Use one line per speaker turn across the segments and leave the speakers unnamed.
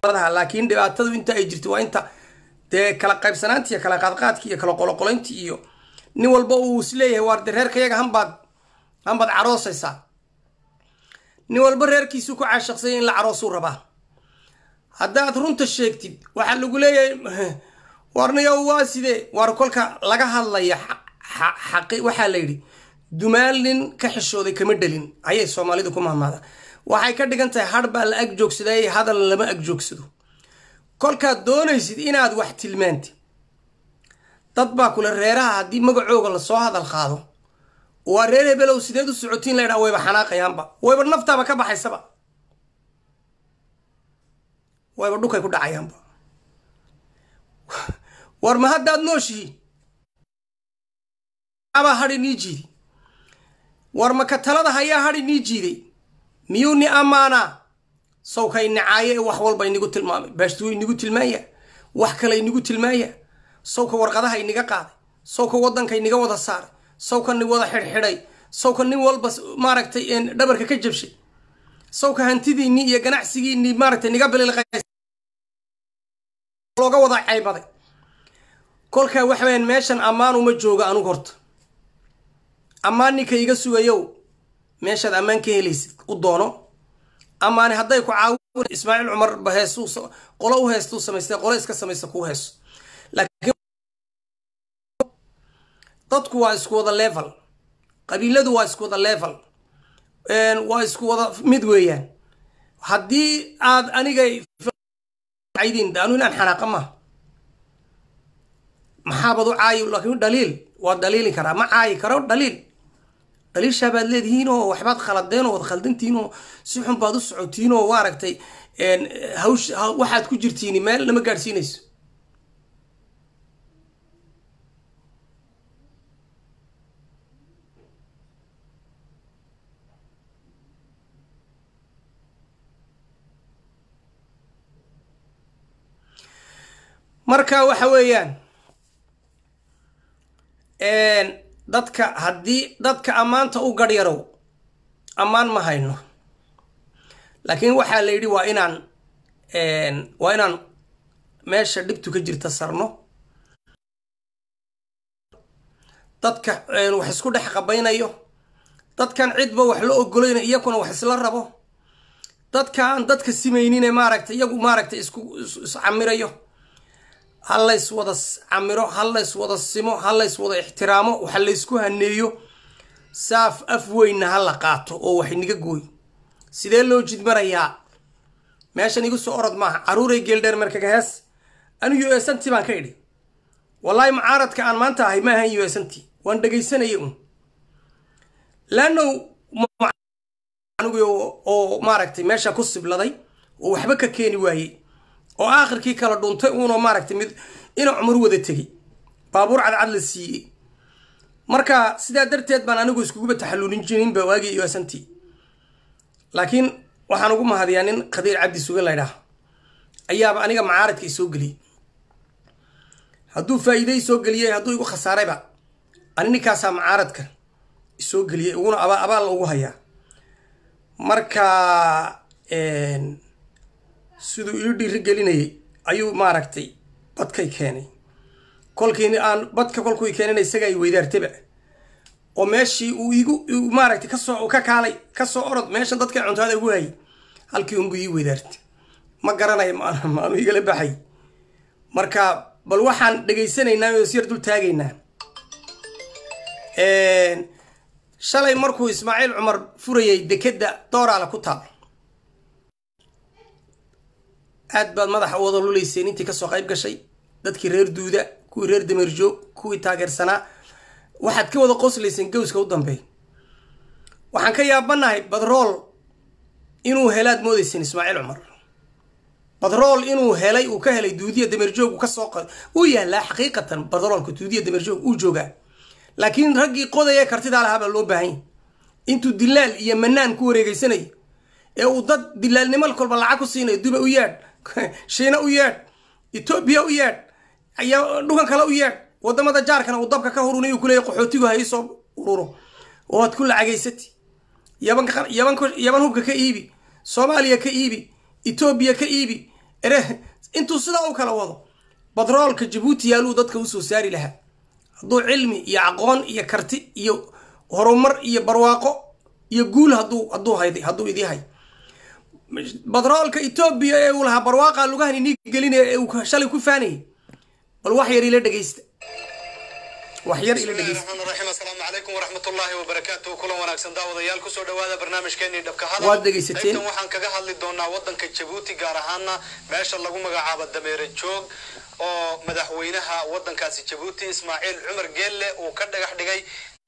laakiin dhibaatadu inta ay jirto waa inta dee kala qaybsanaanti iyo kala qaadqaadki iyo kala qoloqolaynti iyo nin walba uu isleeyahay waar de reerkayaga hanbaad hanbaad caroosaysaa nin walba reerkiisuu ku caashaqsanya in la caroosuu rabaa haddaad runta sheegtid waxaa lagu leeyahay warniyo waa sidee waar kolka laga hadlaya xaqi waxaa la yidhi dumaal nin ka xishooday kama dhelin ayay soomaalidu ku mahmaada waxay ka dhigan tahay har baa la ag joogsaday hadal lama ag joogsado kolkaad doonaysid inaad wax tilmaantid dad baa kule reeraha haddii magacooga lasoo hadal qaado waa reer hebelow sideed u socotiin laydhaa wayba xanaaqayaanba wayba naftaaba ka baxaysaba wayba dhukay ku dhacayaanba war ma haddaad nooshihiin abaa hadhi nii jiiday war maka talada hayaa hadhi nii jiiday miyuu ni ammaanaa sawkay nicaaye ee wax walba inigu tilmaamay baashtuu inigu tilmaaya wax kale inigu tilmaaya sawka warqadaha iniga qaaday sawka waddanka iniga wada saaray sawka ni wada xidhxidhay sawka nin walba maaragtay dhabarka ka jabshay sawka hantidiinii iyo ganacsigiinii maaragtay niga bililqlooga wada caybaday kolkaa waxa weyaan meeshan ammaan uma jooga anugu horta ammaan ninka iga sugayow meeshaad ammaan ka helaysid u doono amaani hadday ku caawin ismaaciil cumar ba heesuu qolo u heestuu samaystay qolo iska samaysta kuu heeso laakiin dadku waa isku wada level qabiiladu waa isku wada level waa isku wada mid weeyaan haddii aad anigay anu inaan xanaaqa maha maxaabad u caayi laakiin dhaliil waa dhaliili karaa ma caayi karo dhaliil dhaliishaa baad leedihiin oo waxbaad khaladeen oo wad khaldantihiin oo si xun baad u socotiin oo maaragtay hawsh waxaad ku jirtiin meel lama gaadhsiinayso marka waxa weeyaan dadka haddii dadka ammaanta u garyarow ammaan ma hayno laakiin waxaa la yidhi waa inaan waa inaan meesha dhibtu ka jirta sarno dadka wax isku dhex qabaynayo dadkan cidba wax la ogolayna iyakuna wax isla rabo dadka aan dadka simaynine maaragtay iyagu maaragtay isku iscamirayo ha lays wada camiro ha lays wada simo ha lays wada ixtiraamo waxa laysku haneeyo saaf af weynna ha la qaato oo wax inaga gooy sidee loo jidmarayaa meeshan igu soo orod maaha caruuray geeldheer markaga hees anu u s nt baan ka idhi wallaahi mucaaradka aan maanta ahay ma ahan u s nt waan dhegaysanaya un laannow oo maaragtay meesha ku sibladay oo waxba ka keeni waayey oo aakhirkii kala dhuntay uunoo maaragtay mid ina cumar wada tegey baabuur cadcad la siiyey marka sidaa darteed baan anigu iskuguba taxalluulin jirinba waagii u s nt laakiin waxaan ugu mahadiyaa nin khadiir cabdi suge laydhaah ayaaba aniga macaaradka isoo geliyey hadduu faa'iide isoo geliyey hadduu igu khasaarayba ani ninkaasaa macaaradka isoo geliyey iguna aba abaal ugu hayaa marka siduu ii dhiiri gelinayay ayuu maaragtay badkay keenay kolkii aan badka kolkuu keenana isaga ay weydaartaba oo meeshii uu igu maaragtay kasoo ka kaalay kasoo orod meeshan dadka cuntaada ugu hayay halkii unbuu ii weydaartay ma garanayo maanu igala baxay marka bal waxaan dhegaysanaynaa oo isyar dul taagaynaa shalay markuu ismaaciil cumar furayay dekedda dooraala ku taal aad baad madaxa u wada lulayseen intii kasoo qayb gashay dadkii reer duuda kuwii reer dameerjoog kuwii taageersanaa waxaad ka wada qoslayseen gowska u dambeey waxaan ka yaabanahay badrool inuu helaad moodayseen ismaaciil cumar badrool inuu helay uu ka helay duudiya dameerjoog uu kasoo uu yaalaa xaqiiqatan badroolka duudiya dameerjoog uu joogaa laakiin raggii qodaya kartidaa lahaabaa loo baahanya intuu dilaal iyo manaan ku wareegeysanayo ee uu dad dilaalnimo kolba lacag ku siinayo duba u yeedh shiina u yeedh etoobiya u yeedh dhukan kale u yeedh wadamada jaarkana uu dabka ka hurunay kuleeya qaxootigu ha iisoo ururo oo aad ku lacagaysati yaban hubka ka iibi soomaaliya ka iibi etoobiya ka iibi ere intuu sidaa u kala wado batroolka jabuuti yaaluu dadka usoo saari lahaa hadduu cilmi iyo aqoon iyo karti iyo horumar iyo barwaaqo iyo guul haduu hadduu hayday hadduu idii hay batroolka etoobiya ee uu lahaa barwaaqa lugahan inii gelinaya ee uu shalay ku faanayay bal wax yar ila dhegeysta wax yar ila dhegeysta
الرحمن الرحيم السلام عليكم ورحمة الله وبركاته كل wanaagsan daawadayaal kusoo dhawaada barnaamijkeenii dhabka hadal
Waad dhegaysateen.
qaybtan waxaan kaga hadli doonaa wadanka Djibouti gaar ahaana meesha lagu magacaabo dameere joog oo madaxweynaha wadankaasi Djibouti Ismaaciil Cumar Geelle uu ka dhagax dhigay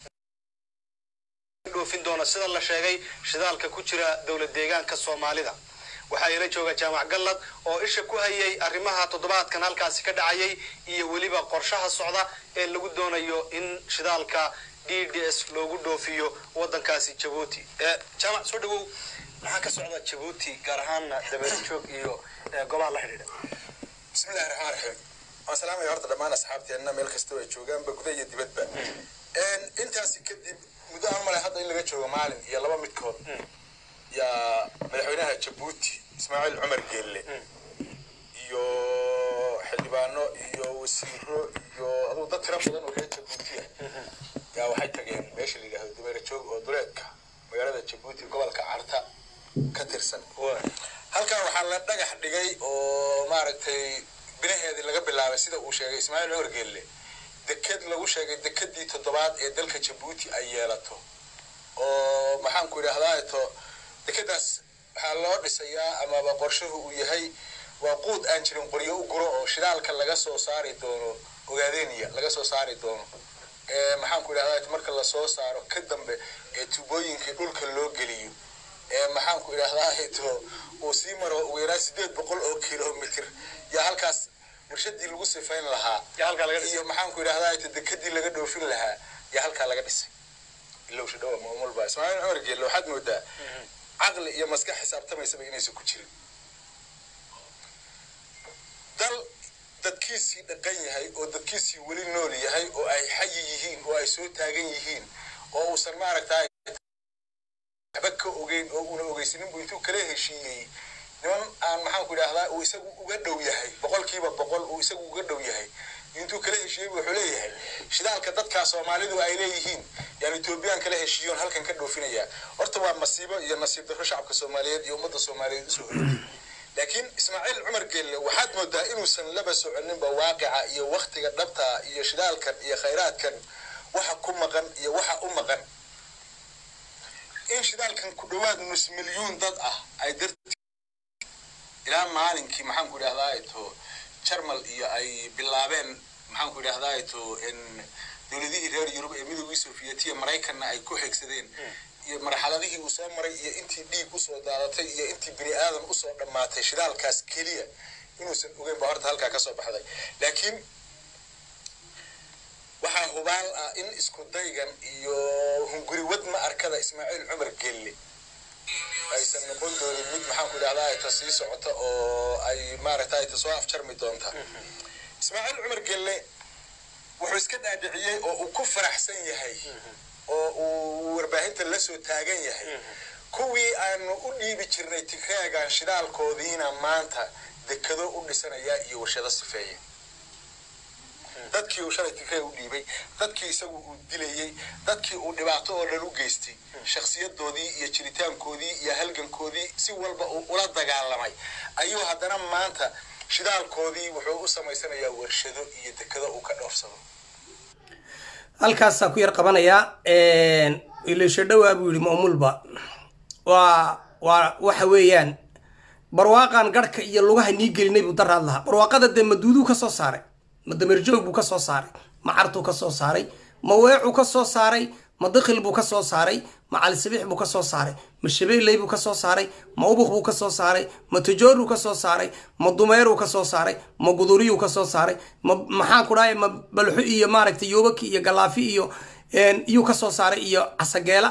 dhoofin doona sida la sheegay shidaalka ku jira dowlad deegaanka Soomaalida waxaa ila jooga jaamac gallad oo isha ku hayay arrimaha toddobaadkan halkaasi ka dhacayay iyo weliba qorshaha socda ee lagu doonayo in shidaalka d d s loogu dhoofiyo wadankaasi jabuuti jaamac soo dhawow maxaa ka socda jabuuti gaar ahaana dabeerjoog iyo eh, golaha la xidhiidha
bismillahi raxmaan raxiim waan salaamaya horta dhammaan asxaabteenna meel kastoo ay joogaanba guda iyo dibadba intaasi kadib muddo aan malay hadda in laga joogo maalin iyo laba midkood yaa madaxweynaha jabuuti ismaaciil cumar geelle iyo xildhibaano iyo wasiiro iyo aduu dad tiro badan oo reer jabuuti ah yaa waxay tageen meesha la yidhaahdo dameere joog oo duleedka magaalada jabuuti gobolka carta ka tirsan halkan waxaa la dhagax dhigay oo maaragtay binaheedii laga bilaabay sida uu sheegay ismaaciil cumar geelle deked lagu sheegay dekedii toddobaad ee dalka jabuuti ay yeelato oo maxaanku idhahdaa to dekedaas waxaa loo dhisayaa amaba qorshuhu uu yahay waa quud aan jirin qoryo u guro oo shidaalka laga soo saari doono ogaadeniya laga soo saari doono ee maxaanku idhahdaa marka lasoo saaro ka dambe ee tubooyinkii dhulka loo geliyo ee maxaanku idhahdaa to uu sii maro ugu yaraan sideed boqol oo kilomitr yaa halkaas warshadii lagu sifayn lahaa
yaa halkaa laga dhisay.
iyo maxaanku idhahdaa to dekadii laga dhoofin lahaa yaa halkaa laga dhisay ilowsha dhawa maamulba ismaaciil cumar geelle waxaad moodaa caqli iyo maskax xisaabtamaysaba inaysan ku jirin dal dadkiisii dhaqan yahay oo dadkiisii weli nool yahay oo ay xayi yihiin oo ay soo taagan yihiin oo uusan maaragtaa waxba ka ogeyn oo una ogeysanin buu intuu kala heshiiyey niman aan maxaanku idhahdaa uu isagu uga dhow yahay boqolkiiba boqol uu isagu uga dhow yahay intuu kala heshiiyey wuxuu leeyahay shidaalka dadkaa soomaalidu ay leeyihiin yaan etoobiyaan kala heshiiyoon halkan ka dhoofinayaa horta waa masiibo iyo nasiib darro shacabka soomaaliyeed iyo ummadda soomaaliyeed usoo hoyatay laakiin ismaaciil cumar geelle waxaad moodaa inuusan laba soconinba waaqica iyo waktiga dhabta iyo shidaalkan iyo khayraadkan waxa ku maqan iyo waxa u maqan in shidaalkan ku dhowaad nus milyuun dad ah ay dar ilaa maalinkii maxaanku idhahdaa to jarmal iyo ay bilaabeen maxaanku idhahdaa to dowladihii reer yurub ee midoogii sofiyeetiya maraykanna ay ku xigsadeen iyo marxaladihii uu soo maray iyo intii dhiig usoo daadatay iyo intii bini aadan usoo dhammaatay shidaalkaas keliya inuusan ogeyn baa horta halkaa kasoo baxday laakiin waxaa hubaal ah in isku daygan iyo hunguri wadma arkada ismaaciil cumar gelle aysan noqon doonin mid maxaanku idhahdaa ta sii socota oo ay maaragtay ta soo afjarmi doonta ismaaciil cumar gelle wuxuu iska dhaadhiciyey oo uu ku faraxsan yahay oo uu warbaahinta la soo taagan yahay kuwii aanu u dhiibi jirnay tigreegan shidaalkoodiina maanta dekado u dhisanaya iyo warshado sifeeya dadkii uu shalay tigreeg u dhiibay dadkii isagu uu dilayey dadkii uu dhibaato oo dhan u geystay shakhsiyadoodii iyo jiritaankoodii iyo halgankoodii si walba uu ula dagaalamay ayuu haddana maanta shidaalkoodii wuxuu u samaysanayaa warshado iyo dekado uu ka dhoofsado
halkaasaa ku yar qabanayaa ilasho dhowaa buu yihi maamulba waa waa waxa weeyaan barwaaqan garhka iyo lugaha nii gelinay buu daraad lahaa barwaaqada dee maduuduu ka soo saaray ma damerjoog buu ka soo saaray ma cartuu ka soo saaray ma weecuu ka soo saaray ma dikhil buu ka soo saaray ma calisabiix buu ka soo saaray ma shabeelley buu ka soo saaray ma ubuk buu ka soo saaray ma tajooruu ka soo saaray ma dumeeruu ka soo saaray ma guduriyuu ka soo saaray ma maxaan ku dhahay ma balxo iyo maaragtay yoobaki iyo galaafi iyo iyuu ka soo saaray iyo casageela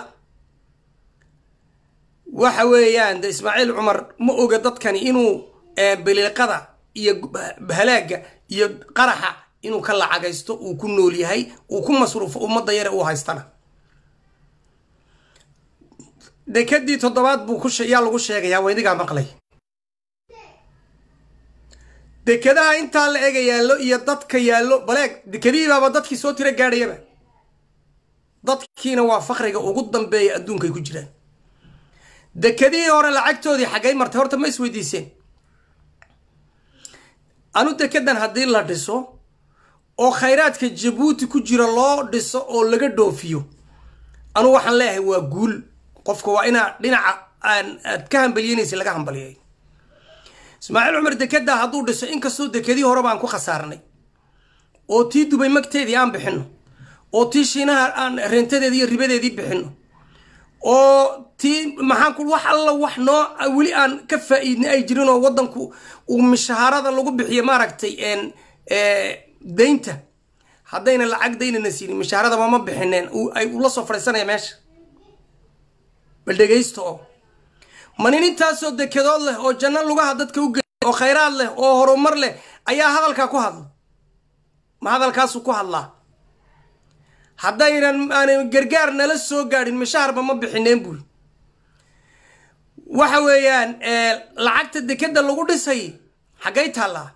waxa weeyaan de ismaaciil cumar ma oga dadkani inuu biliiqada iyo halaaga iyo qaraxa inuu ka lacagaysto uu ku nool yahay uu ku masruufo ummadda yare uu haystana dekadii toddobaad buu ku yaa lagu sheegayaa waydigaa maqlay dekadaha intaa la ega yaallo iyo dadka yaallo baleeg dekadihiibaaba dadkii soo tiro gaadhayaba dadkiina waa fakriga ugu dambeeya adduunkay ku jiraan dekadihii hore lacagtoodii xaggay martay horta ma isweydiiseen anu dekedan haddii la dhiso oo khayraadka jabuuti ku jira loo dhiso oo laga dhoofiyo anu waxaan leeyahay waa guul qofka waa inaa dhinaca aan aad ka hambalyeynaysa laga hambaliyay ismaaciil cumar dekeda hadduu dhiso inkastoo dekadii hore baan ku khasaarnay oo tii dubay magteedii aan bixino oo tii shiinaha aan reentadeedii iyo ribadeedii bixino oo tii maxaan ku wax alla wax noo weli aan ka faa-iidnay ay jirin oo waddanku uu mishaharada lagu bixiyo maaragtay daynta haddayna lacag daynana siinin mishaaradaba ma bixineen ay ula soo fadhiisanaya meesha bal dhegaysta oo ma nin intaasoo dekedood leh oo janno lugaha dadka u geliy oo khayraad leh oo horumar leh ayaa hadalkaa ku hadla ma hadalkaasuu ku hadlaa haddaynan aanay gargaar nala soo gaadhin mishaharba ma bixineen buuri waxa weeyaan lacagta dekeda lagu dhisay xaggay taallaa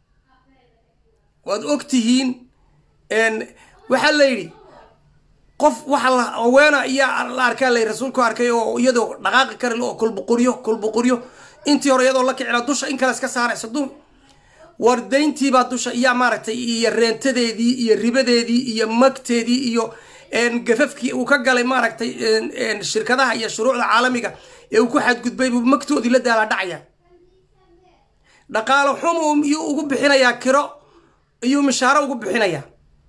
waad og tihiin waxaa la yidhi qof waxa la haweena iyaa la arkaa lay rasuulku arkay oo iyadoo dhaqaaqi kari oo kulbuquryo kulbuquryo intii hore iyadoo la kicila dusha in kale iska saaraysa du war dayntiibaa dusha iyaa maaragtay iyo reentadeedii iyo ribadeedii iyo magteedii iyo gafafkii uu ka galay maaragtay shirkadaha iyo shuruucda caalamiga ee uu ku xadgudbay buu magtoodii la daalaa dhacaya dhaqaalo xumu iyuu ugu bixinayaa kiro iyuu mishaaro ugu bixinayaa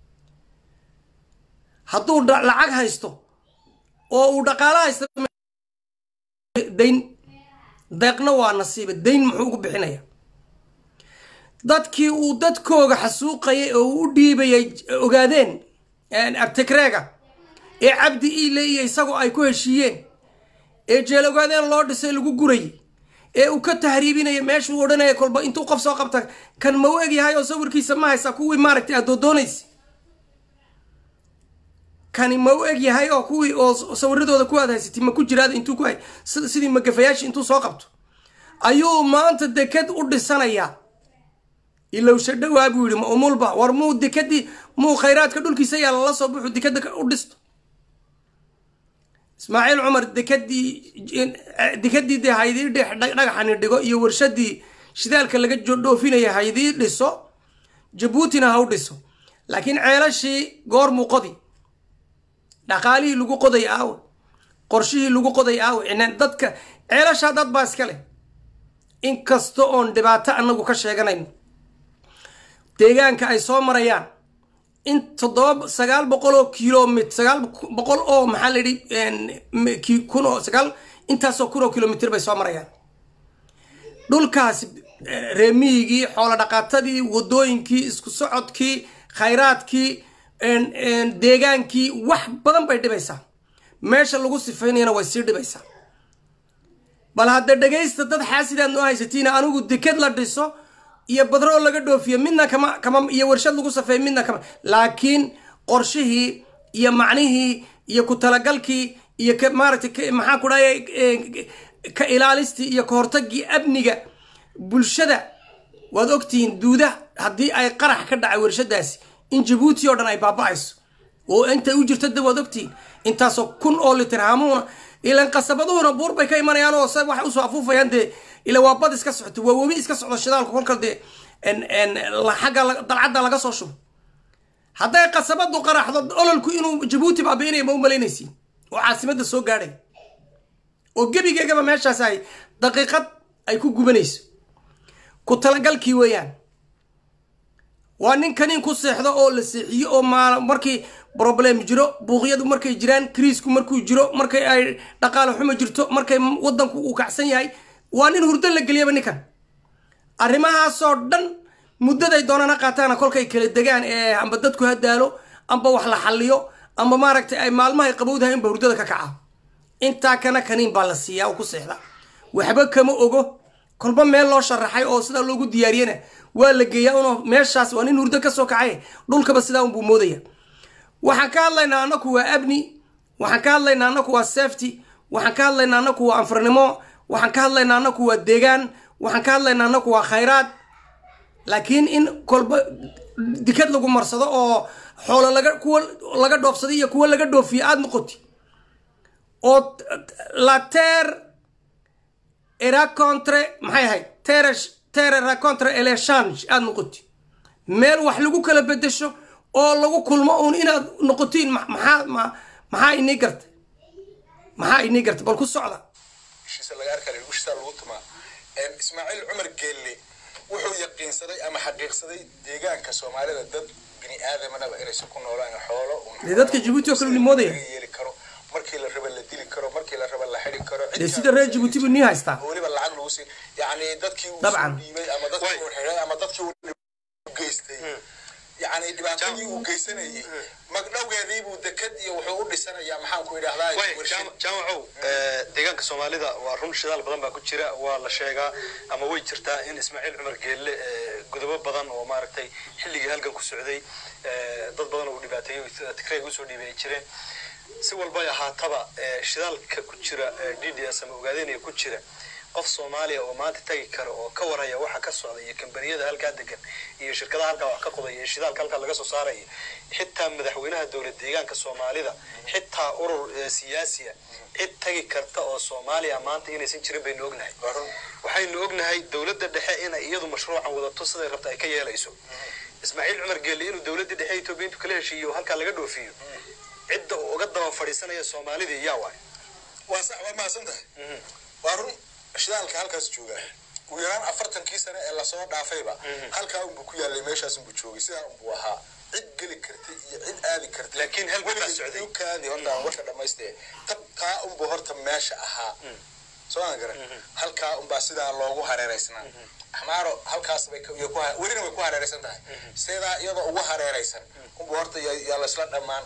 hadduu lacag haysto oo uu dhaqaalo haysto dayn deeqna waa nasiiba dayn muxuu ugu bixinaya dadkii uu dadkooga xasuuqayay oo uu u dhiibayay ogaadeen artigreega ee cabdi iile iyo isagoo ay ku heshiiyeen ee jeel ogaadeen loo dhisay lagu gurayay ee uu ka tahriibinaya meeshuu odhanaya kolba intuu qof soo qabta kan ma u egyahay oo sawirkiisa ma haysa kuwii maaragtay aad doodoonaysa kani ma u eg yahay oo kuwii oo sawiradooda ku aad haysatay ma ku jiraad intuu ku hay sidii magafayaashii intuu soo qabto ayuu maanta deked u dhisanayaa ilowsha dhowaa buu yidhi ma umulba war muu dekadii muu khayraadka dhulkiisa yaa lala soo buxu dekeda u dhisto ismaaciil cumar dekadii dekadii dee haydii dhagaxani dhigo iyo warshadii shidaalka laga dhoofinaya haydii dhiso jabuutina ha u dhiso laakiin ceelashii goor muu qodi dhaqaalihii lagu qoday aawe qorshihii lagu qoday aawe inaan dadka ceelashaa dad baa iska leh inkasta oon dhibaato anagu ka sheeganayno deegaanka ay soo marayaan in toddoba sagaal boqol oo kilomit sagaal boqol oo maxaa la yidhi kun oo sagaal intaasoo kun oo kilomitr bay soo marayaan dhulkaasi reemiyigii xoolo dhaqaatadii wadooyinkii isku socodkii khayraadkii deegaankii wax badan bay dhibaysaa meesha lagu sifaynayana way sii dhibaysaa bal hadda dhegaysta dad xaasidaad noo haysatiina anigu deked la dhiso iyo badroo laga dhoofiyo midna kama kama iyo warshad lagu safeey midna kama laakiin qorshihii iyo macnihii iyo ku talagalkii iyo ka maaragtay maxaa ku dhahay ka ilaalistii iyo ka hortagii amniga bulshada waad ogtihiin duuda haddii ay qarax ka dhacay warshadaasi in jabuuti oo dhan ay baaba-ayso oo intay u jirto da waad ogtihiin intaasoo kun oo litir haamuuna ilan qasabaduhuna buur bay ka imanayaan oo se waxay usoo afuufayaan dee ila waa bad iska socoto waa webi iska socdo shidaalku kolka dee xagga dalcadda laga soo shubo hadday qasabadu qaraxdo ololku inuu jabuuti baabiinaya ma u malaynaysiin oo caasimadda soo gaadhay oo gebigeegaba meeshaas ay daqiiqad ay ku gubanayso ku talagalkii weeyaan waa nin kaniin ku seexdo oo la seexiyo oo maal markii problem jiro buuqyadu markay jiraan kriisku markuu jiro markay ay dhaqaale xumo jirto markay wadanku uu kacsan yahay waa nin hurdo la geliyaba ninkan arrimahaasoo dhan muddaday doonana qaataana kolkay kala degaan ee amba dadku hadaalo amba wax la xalliyo amba maaragtay ay maalmahay qabowdahay inba hurdada ka kaca intaa kana kaniin baa la siiyaa oo ku seexda waxba kama ogo kolba meel loo sharaxay oo sidaa loogu diyaariyana waa la geeyaa un meeshaas waa nin hurdo kasoo kacay dhulkaba sidaa unbuu moodaya waxaan ka hadlaynaa anaku waa abni waxaan ka hadlaynaa anaku waa safety waxaan ka hadlaynaa anaku waa anfarnimo waxaan ka hadlaynaa anaku waa deegaan waxaan ka hadlaynaa anaku waa khayraad laakiin in kolba dikad lagu marsado oo xoolo laga kuwa laga dhoofsaday iyo kuwa laga dhoofiyo aada noqoti oo la terre era contre maxay ahayd terre terre era contre elechange aada noqoti meel wax lagu kala bedesho oo lagu kulmo uun inaad noqotiin maxaa ma maxaa inii gartay maxaa inii gartay bal ku socda
heshiisa laga arkaa heshiisa lagu tumaa ismaaciil cumar geelle wuxuu yaqiinsaday ama xaqiiqsaday deegaanka soomaalida dad bini aadamanaba inaysan ku noolaan xoolo
dee dadka jabuuti oo kale nimoodaya
yeeli karo markii la raba la dili karo markii la raba la xidi karo
dee sida reer jabuuti buu nii haystaa
weliba lacag lagu siin yani dadkii uu
Dabcan.
soo dhiibay ama dadkii uu xiray ama dadkii uu geystay yani dhibaatadii uu geysanayay magdhowgeedii buu dekad iyo wuxuu u dhisanayaa maxaan ku idhahdaa
way
warshad
jaam- jaamacow eh, deegaanka soomaalida waa run shidaal badan baa ku jira waa la sheegaa ama way jirtaa in ismaaciil cumar geelle eh, godobo badan oo maaragtay xilligii halgan ku socday eh, dad badan oo dhibaateeyo tigrayga usoo dhiibay ay jireen si walbay ahaataba eh, shidaalka ku jira eh, d d s ama ogaadenaya ku jira qof soomaaliya oo maanta tagi kara oo ka waraya waxa ka socda iyo kambaniyada halkaa degan iyo shirkadaha halkaa wax ka qodaya iyo shidaalka halkaa laga soo saaraya xitaa madaxweynaha dowlad deegaanka soomaalida xitaa urur eh, siyaasiya cid tagi karta oo soomaaliya maanta inaysan jirin baynu ognahay waxaynu ognahay dowladda dhexe inay iyadu mashruucan wadato siday rabta ay ka yeelayso ismaaciil cumar geelle inuu dowladda dhexe etoobiya intuu kala heshiiyo oo halkaa laga dhoofiyo cidda uu uga daba fadhiisanaya soomaalidii yaa waay
waa sax waa mahadsan tahay waa run shidaalka halkaas jooga ugu yaraan afartankii sane ee lasoo dhaafayba halkaa unbuu ku yaalay meeshaas unbuu joogay sidaa unbuu ahaa cid geli kartay iyo cid aadi kartay
Laakiin halkan baa socday.
kaadi horta aan warka dhamaystee tabtaa unbuu horta meesha ahaa soo aan garan halkaa unbaa sidaa loogu hareeraysnaa axmaaro halkaas bay ka- iyo ku ha- welina way ku hareeraysan tahay sidaa iyadoo ugu hareeraysan unbuu horta yaa yaa laysla dhammaan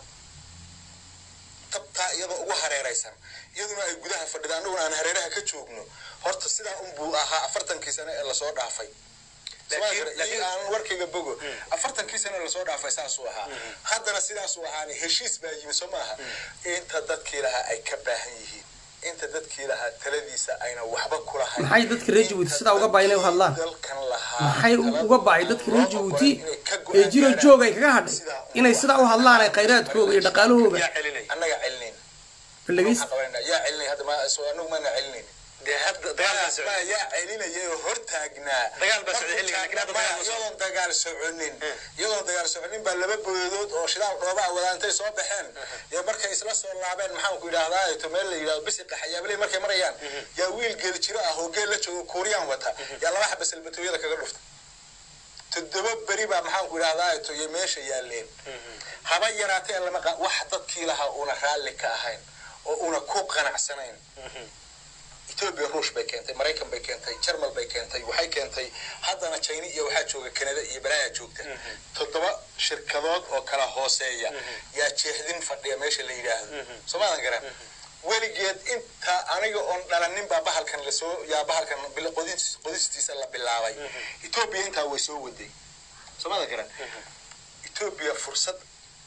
tabtaa iyadoo ugu hareeraysan iyaduna ay gudaha fadhidaan annaguna aan hareeraha ka joogno horta sidaa unbuu ahaa afartankii sane ee lasoo dhaafay
Laakiin-
laakiin
laakiin-
aan warkayga bogo afartankii sane lasoo dhaafay saasuu ahaa haddana sidaasuu ahaani heshiis baa yimi soo maaha inta dadkii lahaa ay ka baahan yihiin inta dadkii lahaa taladiisa ayna waxba ku lahayn
Maxay dadka reer Jabuuti sidaa uga baahan inay u hadlaan?
dalkan lahaa
maxay
talada
uga bacay dadka reer
loo
jabuuti
ogolaan inay ka
ee
go'aan
jiro
gaaraan.
joog ay kaga hadhay
Sidaa
inay sidaa u hadlaan ay khayraadkooga iyo dhaqaalahooga
yaa celinaya
annaga celinayn
balageysta
waxaan qabanayna yaa celinay hadda ma soo anagu maana celinayn
dee hadda dagaalkaa
ma
socday
yaa celinayay oo hortaagnaa
Dagaal baa socday xilligan, laakiin hadda dagaal ma socdo.
iyadoon dagaal soconin iyadoon dagaal soconin baa laba boodood oo shidaal dhoobaa wadaantay soo baxeen iyo markay isla soo laabeen maxaan ku idhaahdaa to meel la yidhahdo bisiqa xayaabaley markay marayaan yaa wiil geel jiro ah oo geel la joogo kuuriyaan wata yaa laba xaba salbatooyada kaga dhufta toddoba beri baa maxaan ku idhahdaa to iyo meesha yaaleen haba yaraatee lama qa- wax dadkii lahaa una raalli ka ahayn oo una ku qanacsanayn etoobiya ruush bay keentay maraykan bay keentay jarmal bay keentay waxay keentay haddana china iyo waxaa jooga kanada iyo balaayaa joogta toddoba shirkadood oo kala hooseeya yaa jeexdin fadhiya meesha la yidhaahdo soomaadan garan weligeed inta aniga oon dhalanin baa bahalkan lasoo yaa bahalkan bil- qodis- qodistiisa la bilaabay etoobiya intaa way soo waday soomaadan garan etoobiya fursad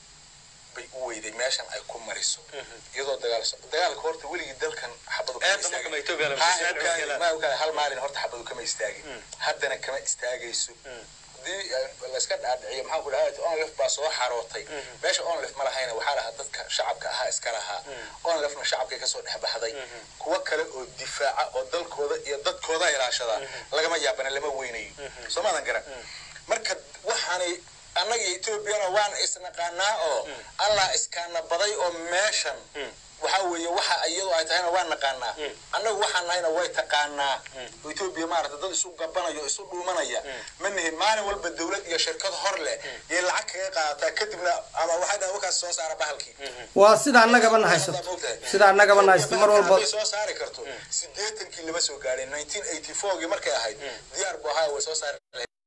bay u weyday meeshan ay ku mariso iyadoo dagaal so- dagaalka horta weligii dalkan xabadu kama
Eedda marka ma
istaagin.
Ethiopia la
Ha,
mashiin
ogaadi,
cunugela.
ma ogaadi, hal maalin horta xabadu kama istaagin haddana kama istaagayso hadii eh, layska dhaadhiciyo maxaan ku dhahay onlef baa soo xarootay meesha onlef ma lahayna waxaa lahaa dadka shacabka ahaa iska lahaa onlefna shacabkay kasoo dhex baxday kuwa kale oo difaaca oo dalkooda iyo dadkooda ilaashada lagama yaabana lama weynayo soo maadan garan marka waxaanay annaga etoobiyana waan isnaqaanaa oo allah iskaana baday oo meeshan waxa weeye waxa iyadu ay tahayna waan naqaanaa annagu waxaan nahayna way taqaanaa oo etoobiya maarata dad isu gabanaya oo isu dhuumanaya ma nihin maalin walba dowlad iyo shirkad hor leh yay lacag kaga qaadataa kadibna ama waxay dhaha wakaas soo saara bahalkii
waa sida annagaba na haysato sida annagaba na haysato mar walba
hadday soo saari karto sideetankii lama soo gaadhin nineteen eighty fourgii markay ahayd diyaar bu ahaa way soo saari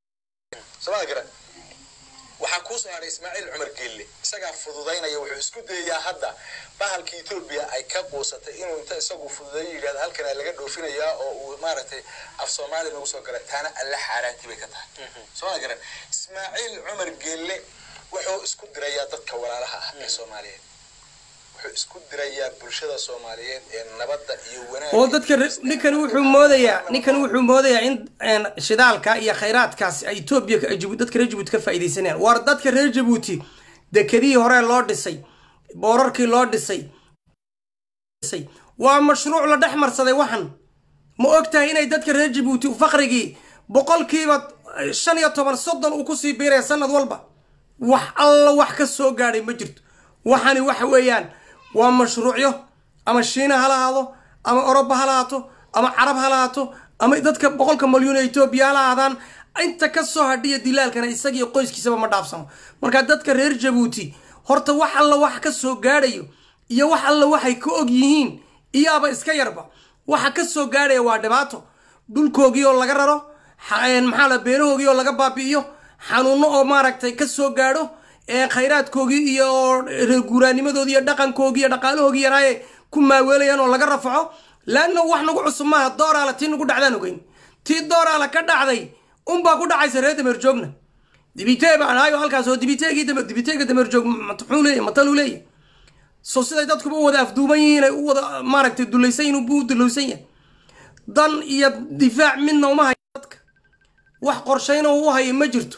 somaa garan waxaa kuu soo haray ismaaciil cumar geelle isagaa fududaynaya wuxuu isku dayayaa hadda bahalka etoobiya ay ka quusatay inuu inta isagu fududeeyo yidhahda halkanaa laga dhoofinayaa oo uu maaragtay af soomaali nagu soo gala taana alle xaaraantii bay ka tahay sooma garan ismaaciil cumar geelle wuxuu isku dirayaa dadka walaalaha ah ee soomaaliyeed wuxuu isku dirayaa bulshada soomaaliyeed ee nabadda iyo wanaagga
oo dadka re- ninkani wuxuu moodayaa ninkani wuxuu moodayaa in een, shidaalka iyo khayraadkaasi ay etoobiya ay Jibu- dadka reer jabuuti ka faa'iidaysanayaan waar dadka reer jabuuti dekedihii hore loo dhisay boorarkii loo dhisay dhisay waa mashruuc la dhex marsaday waxan ma ogtahay inay dadka reer jabuuti faqrigii boqolkiiba eh, shan iyo toban soddon uu kusii biiraya sanad walba wax alla wax ka soo gaadhay ma jirto waxani waxa weeyaan waa mashruucyo ama shiina ha lahaado ama oroba ha lahaato ama carab ha lahaato ama dadka boqolka malyuun ee etoobiya ha lahaadaan inta ka soo hadhiya dilaalkana isagiyo qoyskiisaba ma dhaafsano marka dadka reer jabuuti horta wax alla wax ka soo gaadhayo iyo wax alla waxay ka og yihiin iyaaba iska yarba waxa ka soo gaadhaya waa dhibaato dhulkoogii oo laga raro xa- een, maxaa la beerahoogii oo laga baabi'iyo xanuuno oo maaragtay ka soo gaadho ee khayraadkoogii iyo reer guuraanimadoodii iyo dhaqankoogii iyo dhaqaalahoogii yaraaye ku maaweelayaan oo laga rafaco laanna wax nagu cusub maaha dooraala tii nagu dhacdaan ogeyn tii dooraala ka dhacday unbaa ku dhacaysa reer dameer joogna dibitee baan ahayo halkaas oo dibiteegii dameer dibiteega dameer joog muxuu leeyahy mataluu leeyahy so siday dadkuba u wada afduuban yihiin ay u wada maaragtay dulaysan yihin buu u dulaysan yahay dan iyo difaac midna uma hayo dadka wax qorshayna uu hayo ma jirto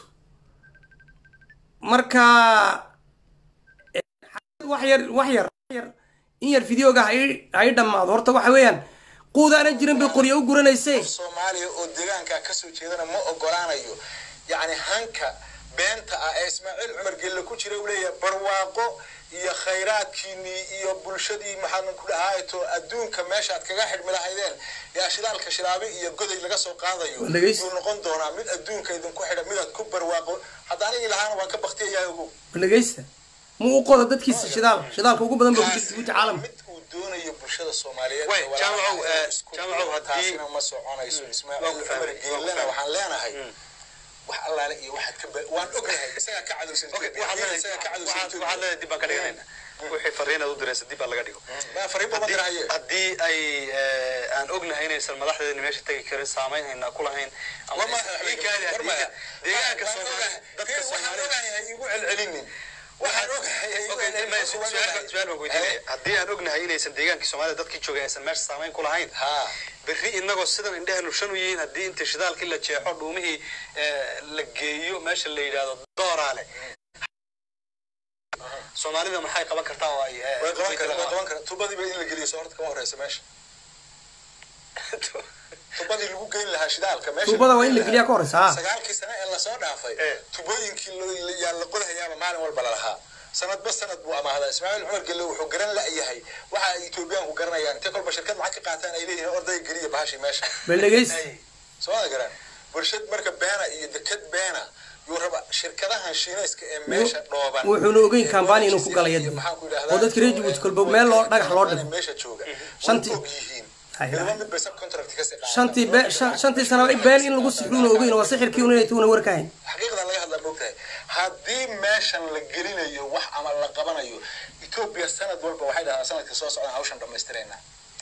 marka eh, wax yar wax yar wax yar in yar videoga ha ii- ha ii dhammaado horta waxa weeyaan quudaana jirin bay qoryo u guranayse
soomaaliya oo deegaanka kasoo jeedana ma ogolaanayo yacni hanka beenta ah ee ismaaciil cumar gelle ku jira uu leeyahay barwaaqo iyo khayraadkiinii iyo bulshadii maxaan ku dhahaato adduunka meeshaad kaga xidhmi lahaydeen yaa shidaalka shilaabi iyo goday laga soo qaadayo
Waa dhegeysi.
yuu noqon doonaa mid adduunka idinku xidha midaad ku barwaaqo hadda anigii lahaana waan ka baktiyayaa ogow
dhegeysta mu u qodo dadkiisa shidaal shidaalka ugu badan ba ku jirta guuta caalamka
mid uu doonayo bulshada soomaaliyeed
Way,
ee walaalaha
Jaamacow,
ah
eh,
ee isku
Jaamacow,
duuban,
haddii-
taasina ma soconayso
waan
ismaaciil
ku
cumar
fahmay, waan ku
geellena
fahmay.
waxaan leenahay wax allaale iyo waxaad ka ba- waan ognahay isagaa ka cadowsan
Okay,
Ethiopia,
waxaad leedahay-
isagaa ka cadowsan
waxaad-
Ethiopia.
waxaad leedahay dib baan ka dhiganayna wixii fariinaad u diraysa dib baa laga dhigo
Ma fariin badan dirahaye
haddii ay eh, aan ognahay inaysan madaxdeedani meesha tegi karin saamayn hayna ku lahayn ama
War ma-
ii kaadi haddii
war ma-
deegaanka
waan
Soomaali
ogahay.
dadka
Waxaan
Soomaaliyeed
ogahay ha igu celcelinin waxaan ogahay ha igu
Okay,
celcelinin.
ma- su- su-aal baan- su-aal baan weydiinaya haddii aan ognahay inaysan deegaankii soomaalida dadkii joogay aysan meesha saamayn ku lahayn
Ha.
berri inagoo sidan indhehenu shan u yihiin haddii inta shidaalkii la jeexo dhuumihii eh, la geeyo meesha la yidhaahdo dooraale soomaalida maxay qaban kartaa oo ay eh,
way qaban karaan way
ujeedada
qaban karaan tubadiiba in la geliyo soo horta kama horeysa meesha tubadii lagu geyn lahaa shidaalka meesha
Tubada
lagu
waa in la
geyn
geliyaa
lahaa.
ka horeysa, ha.
sagaalkii sane ee lasoo dhaafay
Eh.
tubooyinkii lo- yaa la qodahayaaba maalin walba lalahaa sanadba sanad buu amaahdaa ismaaciil cumar gelle wuxuu garan la-yahay waxa ay etoobiyaanku garanayaan intay kolba shirkad lacag ka qaataan ay leeyihiin ordaya geliya bahashii meesha
bal dhegeysta
Ay,
soo ma garan bulshad marka beena iyo deked beena yuu raba shirkadahan shiinayska ee meesha dhooban
wuxuuna ogeyn
ee
kampani inuu ku
Norwich
galay
iyo
hadda.
maxaan ku idhahdaa,
oo dadka reer Djibouti kolba meel loo dhagax loo dhigo.
meesha jooga
Shantii-
way og yihiin
Ay,
midba
ay.
mid bay subcontract ka sii qaadaan.
shantii be shan- shantii sanaba been in lagu sixruuna ogeyn waa sixirkii un inay tuuna warkahayn
xaqiiqdan laga hadlaa moogtahay haddii meeshan la gelinayo wax ama la qabanayo etoobiya sanad walba waxay dhahdaan sanadka soo socdaan hawshan dhammaystirayna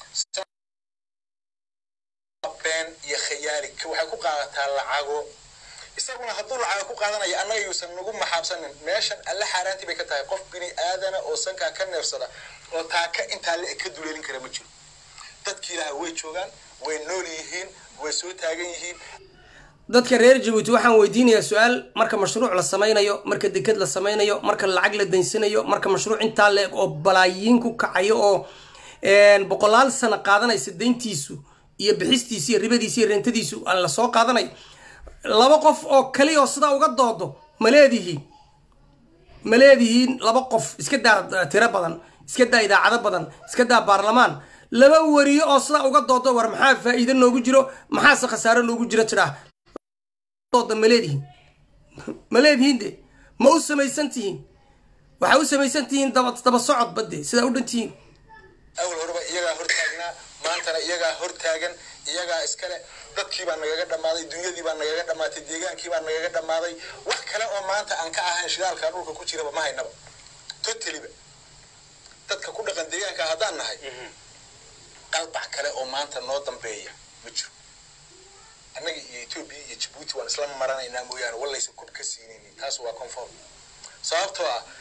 been iyo khayaali waxay ku qaadataa lacago isaguna hadduu lacago ku qaadanayo annaga yuusan nagu maxaabsanin meeshan alle xaaraantii bay ka tahay qof bini aadana oo sankaa ka neefsada oo taaka intaa le ka duleelin kara ma jiro dadkii ilaaha way joogaan way nool yihiin way soo taagan yihiin
dadka reer jabuuti waxaan weydiinayaa su-aal marka mashruuc la samaynayo marka deked la samaynayo marka lacag la daysanayo marka mashruuc intaa leeg oo balaayiin ku kacayo oo een, boqolaal sano qaadanaysa dayntiisu iyo bixistiisu iyo ribadiisu iyo rentadiisu aan la soo qaadanayo laba qof oo kaliya oo sidaa uga doodo ma leedihiin ma leedihiin laba qof iska daa tiro badan iska daa idaacado badan iska daa baarlamaan laba wariyo oo sidaa uga doodo war maxaa faa'iido noogu jiro maxaase khasaaro noogu jiro tidhaah dooda ma leedihiin ma leedihiin de ma u samaysan tihiin waxaa u samaysan tihiin daba daba socod badde sidaa u dhan tihiin
awal horeba iyagaa hortaagnaa maantana iyagaa hortaagan iyagaa iskale dadkii baa nagaga dhammaaday dunyadii baa nagaga dhammaatay deegaankii baa nagaga dhammaaday wax kale oo maanta aan ka ahayn shidaalkaa dhulka ku jiraba ma haynaba totaliba dadka ku dhaqan deegaanka haddaan nahay qalbac kale oo maanta noo dambeeya ma jiro annaga iyo etoobiya iyo jabuuti waan isla maranaynaa mooyaane wallaysa kub ka siinaynin taas waa conform sababtoo ah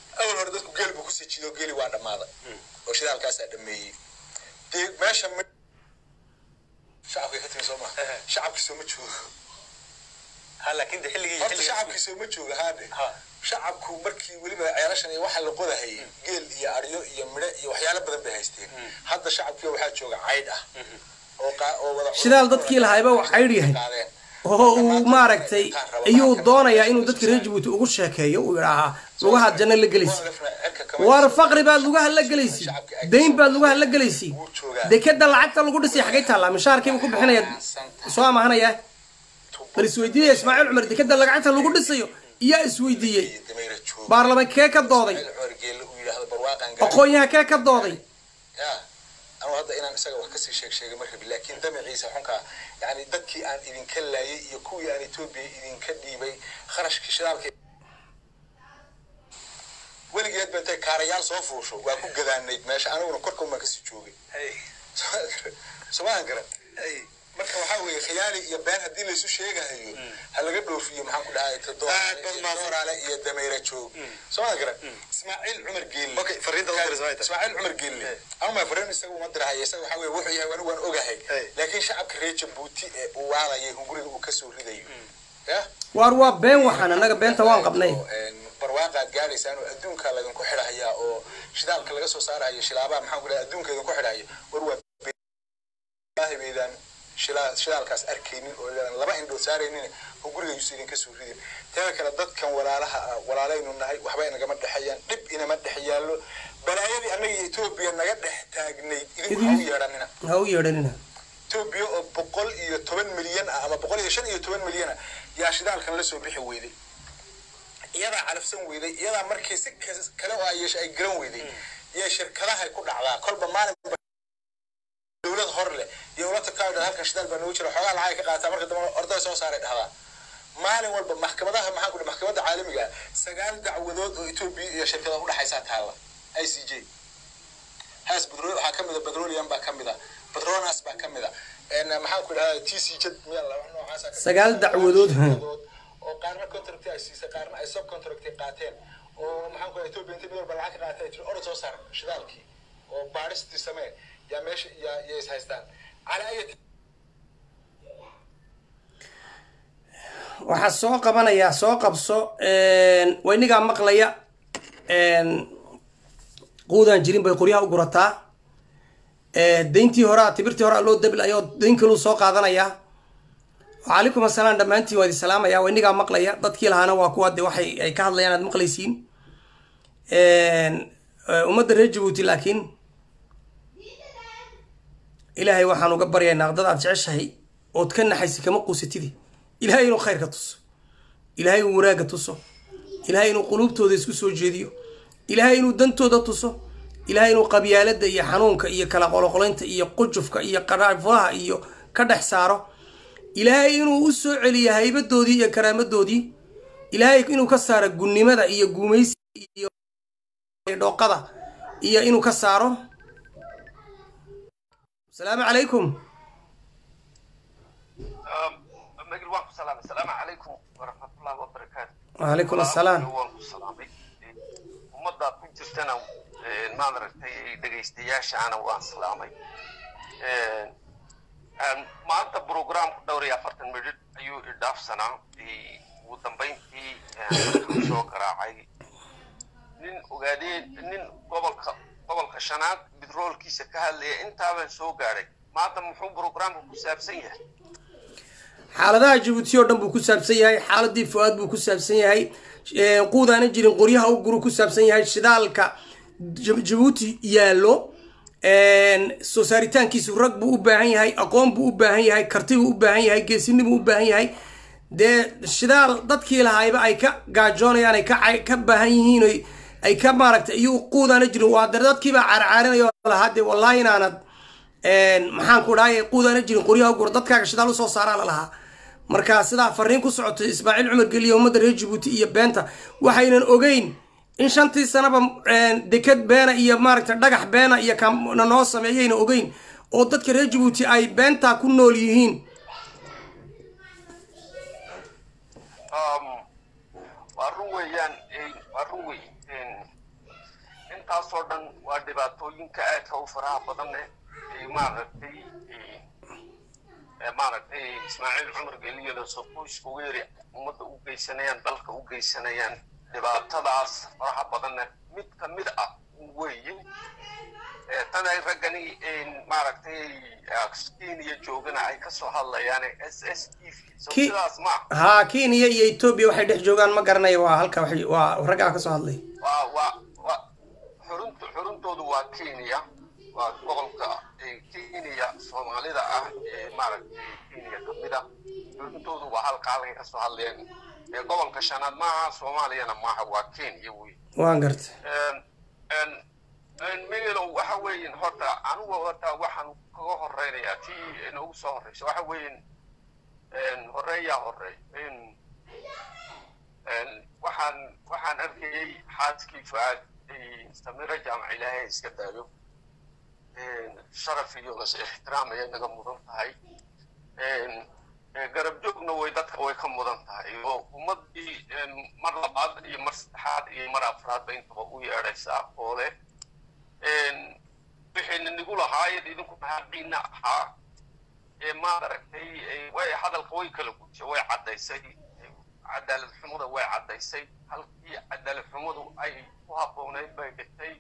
awal hore dadku geel buu kusii jido geeli waa dhammaaday oo shidaalkaasaa dhameeyey dee meesha mi- shacabkay ka timi soo maa
Ehe.
shacabkii soo ma joogo
ha laakiin de xilligii
horta
xilligii
shacabkii soo ma jooga haadhe
Ha.
shacabku markii weliba ceelashan iyo waxaa la qodahayay geel iyo aryo iyo midho iyo waxyaalo badan bay haysteen hadda shacabkii waxaa jooga caydh ah oo qaa- oo wada
shidaal dadkii lahayba wax caydh yahay
qaadeen
oo uu maaragtay ayuu doonayaa inuu dadka reer jabuuti ugu sheekeeyo uu yidhaahaa lugahaad janno la gelaysi war faqri baad lugaha la gelaysi dayn baad lugaha la gelaysi dekeda lacagta lagu dhisay xagay taallaa mishaarkiiba ku bixinaya soo amahanaya bal isweydiiyaya ismaaciil cumar dekeda lacagta lagu dhisayo iyaa isweydiiyey baarlamankee ka dooday aqoon-yaha kee ka dooday
ya anu hadda inaan isaga wax kasii sheeg sheegay ma rabi laakiin damaciisa xunkaa yani dadkii aan idinka laayay iyo kuwii aan etoobiya idinka dhiibay kharashkii shidaalka weligeed ba intay kaarayaal soo fuusho waa ku gadaanayd meesha aniguna korka umaa kasii joogay somaan garan marka waxaa weeye khiyaali iyo been haddii laysu sheegahayo ha laga dhoofiyo maxaan ku dhahay todooraale iyo damayra joog somaan garan ismaaciil cumar geelle
Okay, fariinta loo diray Ismaaciil.
ismaaciil cumar geelle anuma fariin isaga uma dirahaya isaga waxaa weeye wuxuu yahay anigu waan ogahay
Hey.
laakiin shacabka reer jabuuti ee uu waalayay hunguriga uu kasoo ridayo ya
waar waa been waxaan annaga beenta waan qabnay
barwaaqaad gaadhaysaan oo adduunka laydinku xidhahayaa oo shidaalka laga soo saarahayo shilaabaha maxaan ku dhahay adduunka idinku xidhahaya war waa ilaahay baydaan shilaa- shidaalkaas arkaynin oo idaan laba indhood saaraynin oo gurigayuusa idinka soo ridin teeda kale dadkan walaalaha ah walaalaynu nahay waxba inagama dhexeeyaan dhib inama dhex yaallo balaayadii annaga iyo etoobiya naga dhex taagnayd idinku ha u yeedhanina
ha u yeedhanina
etoobiya oo boqol iyo toban milyan ah ama boqol iyo shan iyo toban milyan ah yaa shidaalkan la soo bixi weyday iyadaa calafsan weyday iyadaa markii si kas- kale oo ay yeesha ay garan weyday iyo shirkadahay ku dhacdaa kolba maalin dowlad hor leh iyo ula tagtaa dhan halkan shidaal baa noogu jira xoogaa lacag ka qaataa marka dambe orday soo saaray dhahdaa maalin walba maxkamadaha maxaan ku dhahay maxkamadda caalamiga ah sagaal dacwadood oo etoobiya iyo shirkada udhexaysaa taalla i c j haas petrol waxaa ka mida petroleum baa ka mida petronas baa ka mida En, maxaan ku dhahaa t c j miyaa laba noocaasa ka-
Sagaal dacwadood.
oo qaarna contract ay siisay qaarna ay sub contract qaateen oo maxaan ku dhahay etoobiya inta mid walba lacag ka qaatay ay tiri orod soo saar shidaalkii oo baadhistii samee yaa meesha yaa yaa is haystaan cala ayati
waxaa soo qabanayaa soo qabso waa inigaa maqlaya quudaan jirin bay qoryaha u gurataa dayntii horaa tibirtii horaa loo dablayoo dayn kaluu soo qaadanayaa wacalaykum asalaam dhammaantiin waa idin salaamaya waa inigaa maqlaya dadkii lahaana waa kuwa de waxay ay ka hadlayaan aad maqlaysiin ummadda reer jabuuti laakiin ilaahay waxaan uga baryaynaa dad aad jeceshahay ood ka naxaysa kama quusatidi ilaahay inuu khayrka tuso ilaahay inuu wanaagga tuso ilaahay inuu quluubtooda isku soo jeediyo ilaahay inuu dantooda tuso ilaahay inuu qabyaaladda iyo xanuunka iyo kala qoloqolaynta iyo qujufka iyo qaraafulaha iyo ka dhex saaro ilaahay inuu u soo celiyo haybadoodii iyo karaamadoodii ilaahay inuu ka saaro gunnimada iyo guumaysi iyo dhooqada iyo inuu ka saaro asalaamu calaykum
magil waan ku salaamay asalaamu calaykum waraxmatullahi wabarakaatu
wacalaykum assalaam
waan ku salaamay ummadda ku jirtana maad aragtay dhegaystayaashaana waan salaamay maanta programku dhowr iyo afartan midhidh ayuu idhaafsanaa ugu dambayntii waxaan soo garaacay nin ogaadeen nin gobolka gobolka shanaad bitroolkiisa ka hadlaya intaabaan soo gaadhay maanta muxuu programku ku saabsan yahay
xaaladaha jabuuti oo dhan buu ku saabsan yahay xaaladii fu-aad buu ku saabsan yahay quudaana jirin qoryaha u guru ku saabsan yahay shidaalka jabuuti yaallo soo saaritaankiisu rag buu u baahan yahay aqoon buu u baahan yahay karti buu u baahan yahay geesini buu u baahan yahay dee shidaal dadkii lahaayba ay ka gaajoonayaan ay ka ka baahan yihiin ay ka maaragtay iyo quudaana jirin waa dare dadkiibaa caarcaarinaya oo lahaa dee wallaahi inaanad maxaan ku dhahay quudaana jirin qoryaha u gura dadkaaga shidaal usoo saaraa la lahaa marka sidaa fariin ku socotay ismaaciil cumar geliya ummadda reer jabuuti iyo beenta waxaynan ogeyn in shantii sanaba deked beena iyo maaragtay dhagax beena iyo kana noo sameeyayna ogeyn oo dadka reer jabuuti ay beentaa ku nool yihiin
waa run weeyaan waa run wey intaasoo dhan waa dhibaatooyinka aadka u faraha badan eh ee maaragtay ee maaragtay ismaaciil cumar geliyada soqoyska weeri ummadda u geysanayaan dalka u geysanayaan dhibaatadaas faraha badanna mid ka mid ah weeye tan ay raggani maaragtay kenya joogana ay kasoo hadlayaan s s t v so
Ki-
sidaas ma
haa kenya iyo etoobiya waxay dhex joogaan ma garanayo waa halka waxay- waa raggaa ka soo hadlay
waa waa waa xurunta xuruntoodu waa kenya waa gobolka ee kenya soomaalida ah ee maaragtay kenya kamid ah xuruntoodu waa halka halkay kasoo hadleen ee gobolka shanaad maaha soomaaliyana maaha waa kenya wey
waan gartay
megelow waxa weeyin horta anigu horta waxaan kaga horeynayaa tii inoogu soo horeysa waxa weeyin horeeyaa horey waxaan waxaan arkayey xaaskii fuaad samiro jaamac ilaahay iska daayo sharaf iyo las ixtiraam ayay naga mudan tahay garab joogna way dadka way ka mudan tahay oo ummadii mar labaad iyo mar saddexaad iyo mar afraadba intaba u yeedhaysaa oo leh wixayna nigu lahaayeen idinku maxaaqiina ahaa ee maad aragtay way hadalka way kala gudisay way caddaysay cadaalad xumada way caddaysay halkii cadaalad xumadu ay ku habboonayd bay dhigtay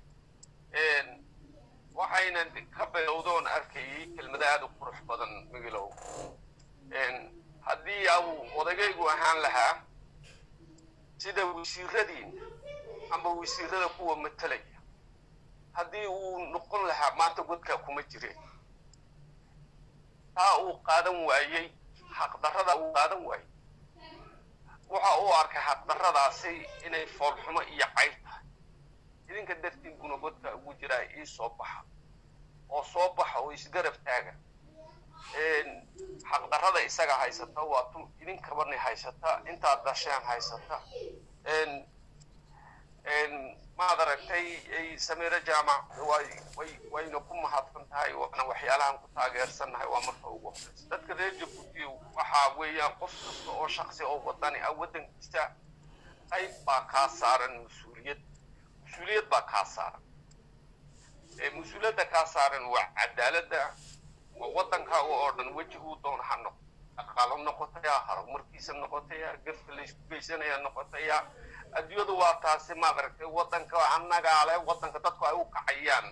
waxayna ka bilowdoon arkayay kelmada aada u qurux badan migilow haddii au odagaygu ahaan lahaa sida wasiiradiina amba wasiirada kuwa matalaya haddii uu noqon lahaa maanta godkaa kuma jireen taa uu qaadan waayey xaqdarrada uu qaadan waayey waxa uu arkay xaqdarradaasi inay foolxumo iyo cayb tahay idinka dartiin buna godka ugu jiraa ii soo baxa oo soo baxa oo isgarab taaga xaqdarrada isaga haysata waa tu idinkabani haysata intaad dasheen haysata maad aragtay samiro jaamac way way wayna ku mahadsan tahay waana waxyaalahan ku taageersannahay waa marka ugu horeysa dadka reer jabuuti waxaa weeyaan qof kasta oo shaksi oo wadani ah waddankiisa qayb baa kaa saaran mas-uuliyad mas-uuliyad baa kaa saaran mas-uuliyadda kaa saaran waa cadaaladda waa waddankaaga oo dhan weji uu doon ha noqo dhaqaalo noqotaya horumarkiisa noqotaya gefka laysku geysanaya noqotaya adduunyadu waa taasi maad aragtay waddanka annagaa leh waddanka dadku ay u kacayaan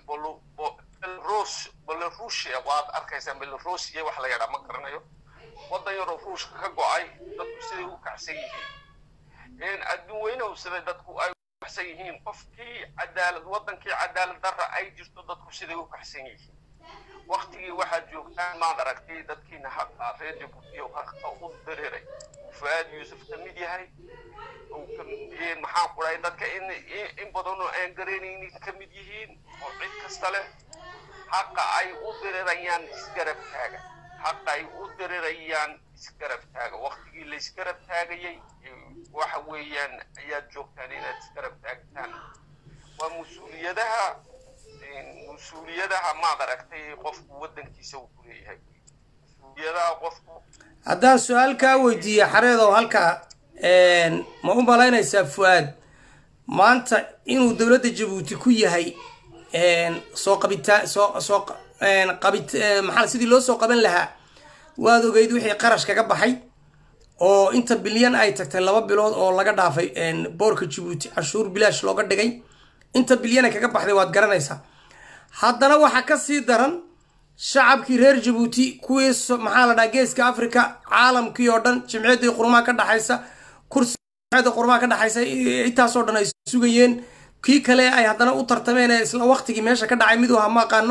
belarus belarusia waad arkaysaa belarusia wax la yadhaa ma garanayo waddan yaroo ruushka ka go-ay dadku siday u kacsan yihiin adduun weynahu siday dadku ay u kacsan yihiin qofkii cadaalad waddankii cadaalad darra ay jirto dadku siday u kacsan yihiin waktigii waxaad joogtaan maad aragtay dadkiina haqa reer jabuutiya haqa u dareeray fuaad yuusuf ka mid yahay maxaan ku dhahay dadka in in badanoo aan garanaynin ka mid yihiin oo cid kasta leh haqa ay u dirirayaan isgarab taaga haqa ay u dirirayaan isgarab taaga waktigii la isgarab taagayay waxa weeyaan ayaad joogtaan inaad isgarab taagtaan waa mas-uuliyadaha mas-uuliyadaha maad aragtay qofku waddankiisa uu ku leeyahay mas-uuliyadaha qofku
haddaan su-aal kaa weydiiye xareedow halkaa ma u malaynaysaa fuaad maanta inuu dowladda jabuuti ku yahay soo qabitaa soo soo qabit maxaa sidii loo soo qaban lahaa waad ogeyd wixii qarash kaga baxay oo inta bilyan ay tagtay laba bilood oo laga dhaafay boorka jabuuti cashuur bilaash looga dhigay inta bilyana kaga baxday waad garanaysaa haddana waxaa ka sii daran shacabkii reer jabuuti kuwii maxaa la dhaha geeska africa caalamkii oo dhan jimciyaddii qurmaha ka dhaxaysa kursiada qurmaha ka dhaxaysa intaasoo dhan ay sugayeen kii kale ay haddana u tartameen ee isla waktigii meesha ka dhacay mid aha ma aqaano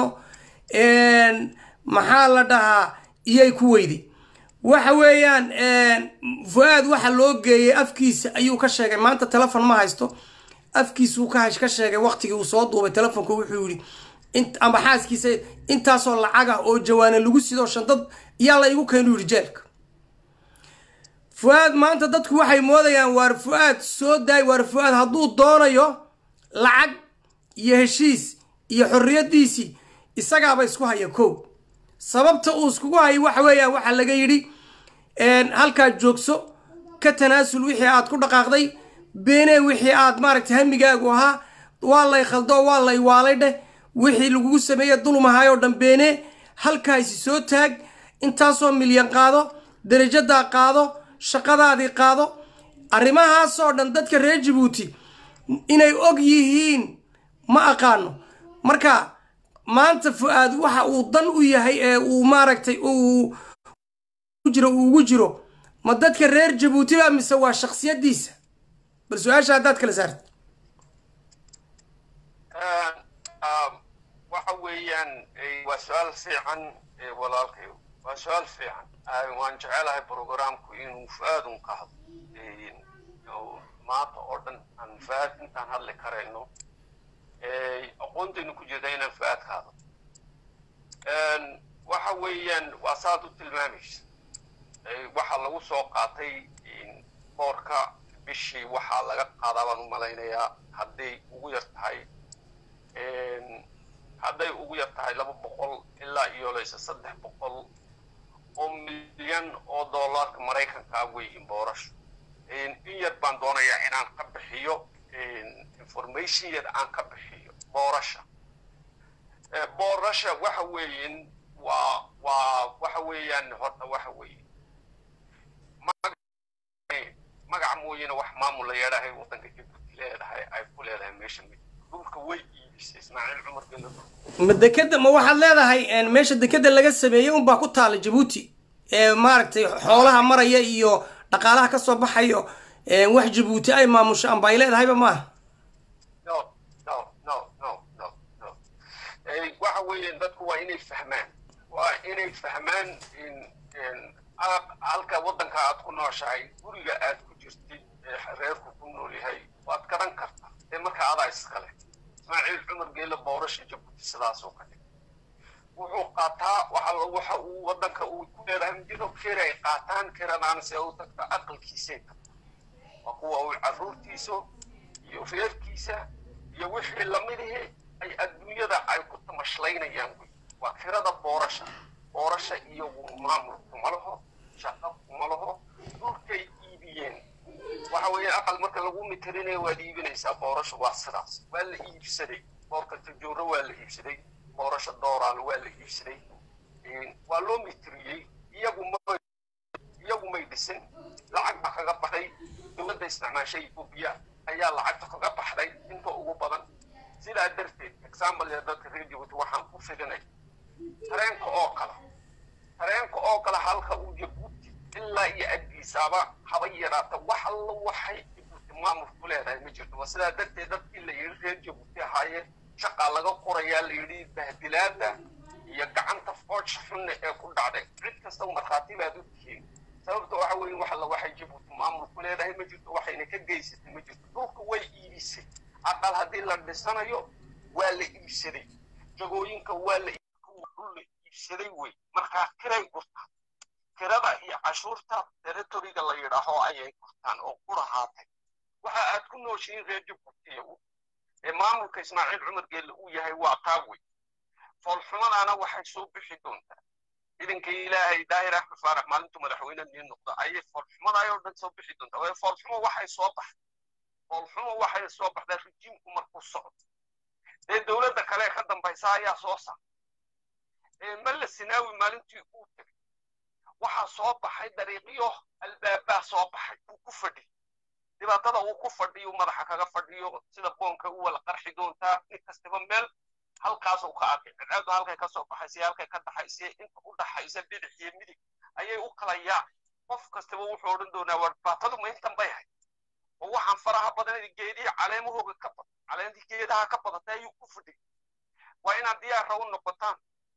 maxaa la dhahaa iyay ku weyday waxa weeyaan fu-aad waxa loo geeyey afkiisa ayuu ka sheegay maanta telefon ma haysto afkiisuu ka ka sheegay waktigii uu soo duubay telefonku wuxuu yidhi amba xaaskiisa intaasoo lacag ah oo jawaana lagu sidoo shandad yaa la igu keenu yidhi jeelka fu-aad maanta dadku waxay moodayaan waar fu-aad soo daay waar fu-aad hadduu doonayo lacag iyo heshiis iyo xorriyaddiisii isagaaba isku haya kow sababta uu iskugu hayay waxa weeyaan waxaa laga yidhi halkaad joogso ka tanaasul wixii aad ku dhaqaaqday beenee wixii aad maaragtay hamigaagu ahaa waa lay khaldo waa lay waalay dheh wixii lagugu sameeye dulmahaayoo dhan beene halkaasi soo taag intaasoo milyan qaado darajadaa qaado shaqadaadii qaado arrimahaasoo dhan dadka reer jabuuti inay og yihiin ma aqaano marka maanta fu-aad waxa uu dan u yahay ee uu maaragtay uu jiro uu ugu jiro ma dadka reer jabuuti ba mise waa shaksiyadiisa bal su-aasha haddaad kala saarta
waxa weeyaan waa su-aal fiican walaalkayo waa su-aal fiican waan jecelahay programku inuu fu-aadun ka hadlo maanta oo dhan aan fu-aad intaan hadli karayno aqoontaynu ku jirta inaan fu-aad ka hadlo waxa weeyaan waa saad u tilmaamaysa waxaa lagu soo qaatay boorka bishii waxaa laga qaadaa baan u malaynayaa hadday ugu yar tahay hadday ugu yar tahay laba boqol ilaa iyo laysa saddex boqol oo milyan oo dollarka maraykankaa weyiin boorasho in yar baan doonayaa inaan ka bixiyo information yar aan ka bixiyo boorasha boorasha waxa weeyin waa waa waxa weeyaan horta waxa weeye magac mooyane wax maamul la yeedhahay waddanka jabuuti leedahay ay ku leedahay meesha mid dhulka way iibisay ismaaciil cumar gelo
ma dekeda ma waxaad leedahay meesha dekeda laga sameeyey unbaa ku taala jabuuti ee maaragtay xoolaha maraya iyo dhaqaalaha kasoo baxayo wax jabuuti ay maamusho amba ay leedahayba maaha
no no no no no no waxa weeyaan dadku waa inay fahmaan waa inay fahmaan halka waddanka aad ku nooshahay guriga aad ku jirtid reerku ku nool yahay waad garan kartaa ee marka adaa iskale ismaaciil cumar geele boorasha jabuuti sidaasoo kale wuxuu qaataa waxa waxa uu waddanka uu ku leedahay mjiro keer ay qaataan keranaan se u tagta aqalkiisay tagta waa kuwa uu carruurtiisa iyo reerkiisa iyo wixii lamidihi ay adduunyada ay ku tamashlaynayaan wey waa kirada boorasha boorasha iyagu maamul kuma laho shaqo kuma laho dhulkay iibiyeen waxa weeye aqal marka lagu mitirinayo waad iibinaysaa boorasha waa sidaas waa la iibsaday boorka tajooro waa la iibsaday boorasha dooraal waa la iibsaday waa loo mitiriyey iyagu ma iyagu may dhisin lacag baa kaga baxday dowladda isticmaashay etoobiya ayaa lacagta kaga baxday inta ugu badan sidaa darteed example ya dadka reer jabuuti waxaan ku fidinay tareenka oo kale tareenka oo kale halka uu jabuuti ilaa iyo addiisaaba haba yaraata wax alla waxay jabuuti maamul ku leedahay ma jirto waa sidaa darteed dadkii la yidhi reer jabuuti ahaayeen shaqaa laga qorayaa la yidhi bahdilaada iyo gacanta foodsha xunna ee ku dhacday cid kasta markhaati baad u tihiin sababta waxa weeye wax alla waxay jabuuti maamul ku leedahay ma jirto waxayna ka geysatay ma jirto dhulka way iibisay aqal haddii la dhisanayo waa la iibsaday jagooyinka waa la dhul la iibsaday wey markaa kiray gurtaan kirada iyo cashuurta territoriga la yidhaaho ayay gurtaan oo qurahaatay waxa aad ku nooshihiin reer jabuutiya ee maamulka ismaaciil cumar geelle uu yahay waa taa wey foolxumadaana waxay soo bixi doontaa ciidanka ilaahay daahir axmed faarax maalintu madaxweyne nii noqda ayay foolxumadaayoo dhan soo bixi doontaa waayo foolxumo waxay soo baxday foolxumo waxay soo baxdaa rijiimku markuu socdo dee dowladda kale ka dambaysa ayaa soo saar malla sinaawi maalintii uu tegay waxaa soo baxay dariiqyo albaabaa soo baxay uu ku fadhiyo dhibaatada uu ku fadhiyo madaxa kaga fadhiyo sida boonka u wala qarxi doontaa nin kastaba meel halkaasuu ka arkay cadcaadu halkay ka soo baxaysay halkay ka dhaxaysay inta u dhaxaysa bidix iyo midig ayay u kala yaacay qof kastaba wuxuu odhan doonaa waa dhibaatadu ma intan bay ahayd oo waxaan faraha badan geedihii caleemahooga ka badan caleentii geedaha ka badatay ayuu ku fadhiyay waa inaad diyaarra u noqotaan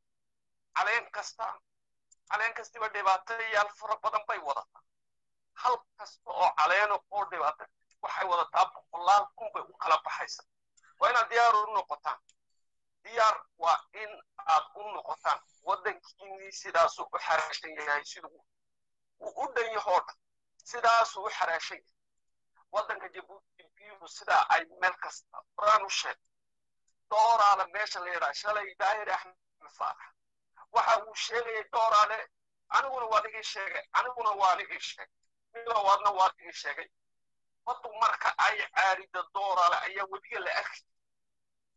caleen kasta caleen kastiba dhibaatayaal fara badan bay wadataa hal kasta oo caleena oo dhibaata waxay wadataa boqolaal kun bay u kala baxaysa waa inaad diyaar u noqotaan diyaar waa in aad u noqotaan waddankiinii sidaasuu u xaraashan yahay siduu uu u dhan yahoo dhan sidaasuu u xaraashan yahay waddanka jabuuti biyuhu sidaa ay meel kasta qoraan u sheeg dooraale meesha la yidhaa shalay daahir axmed faarax waxa uu sheegayay dooraale aniguna waad igii sheegay aniguna waan igii sheegay milawaadna waad igii sheegay baddu marka ay caarida dooraale ayaa webiga la arki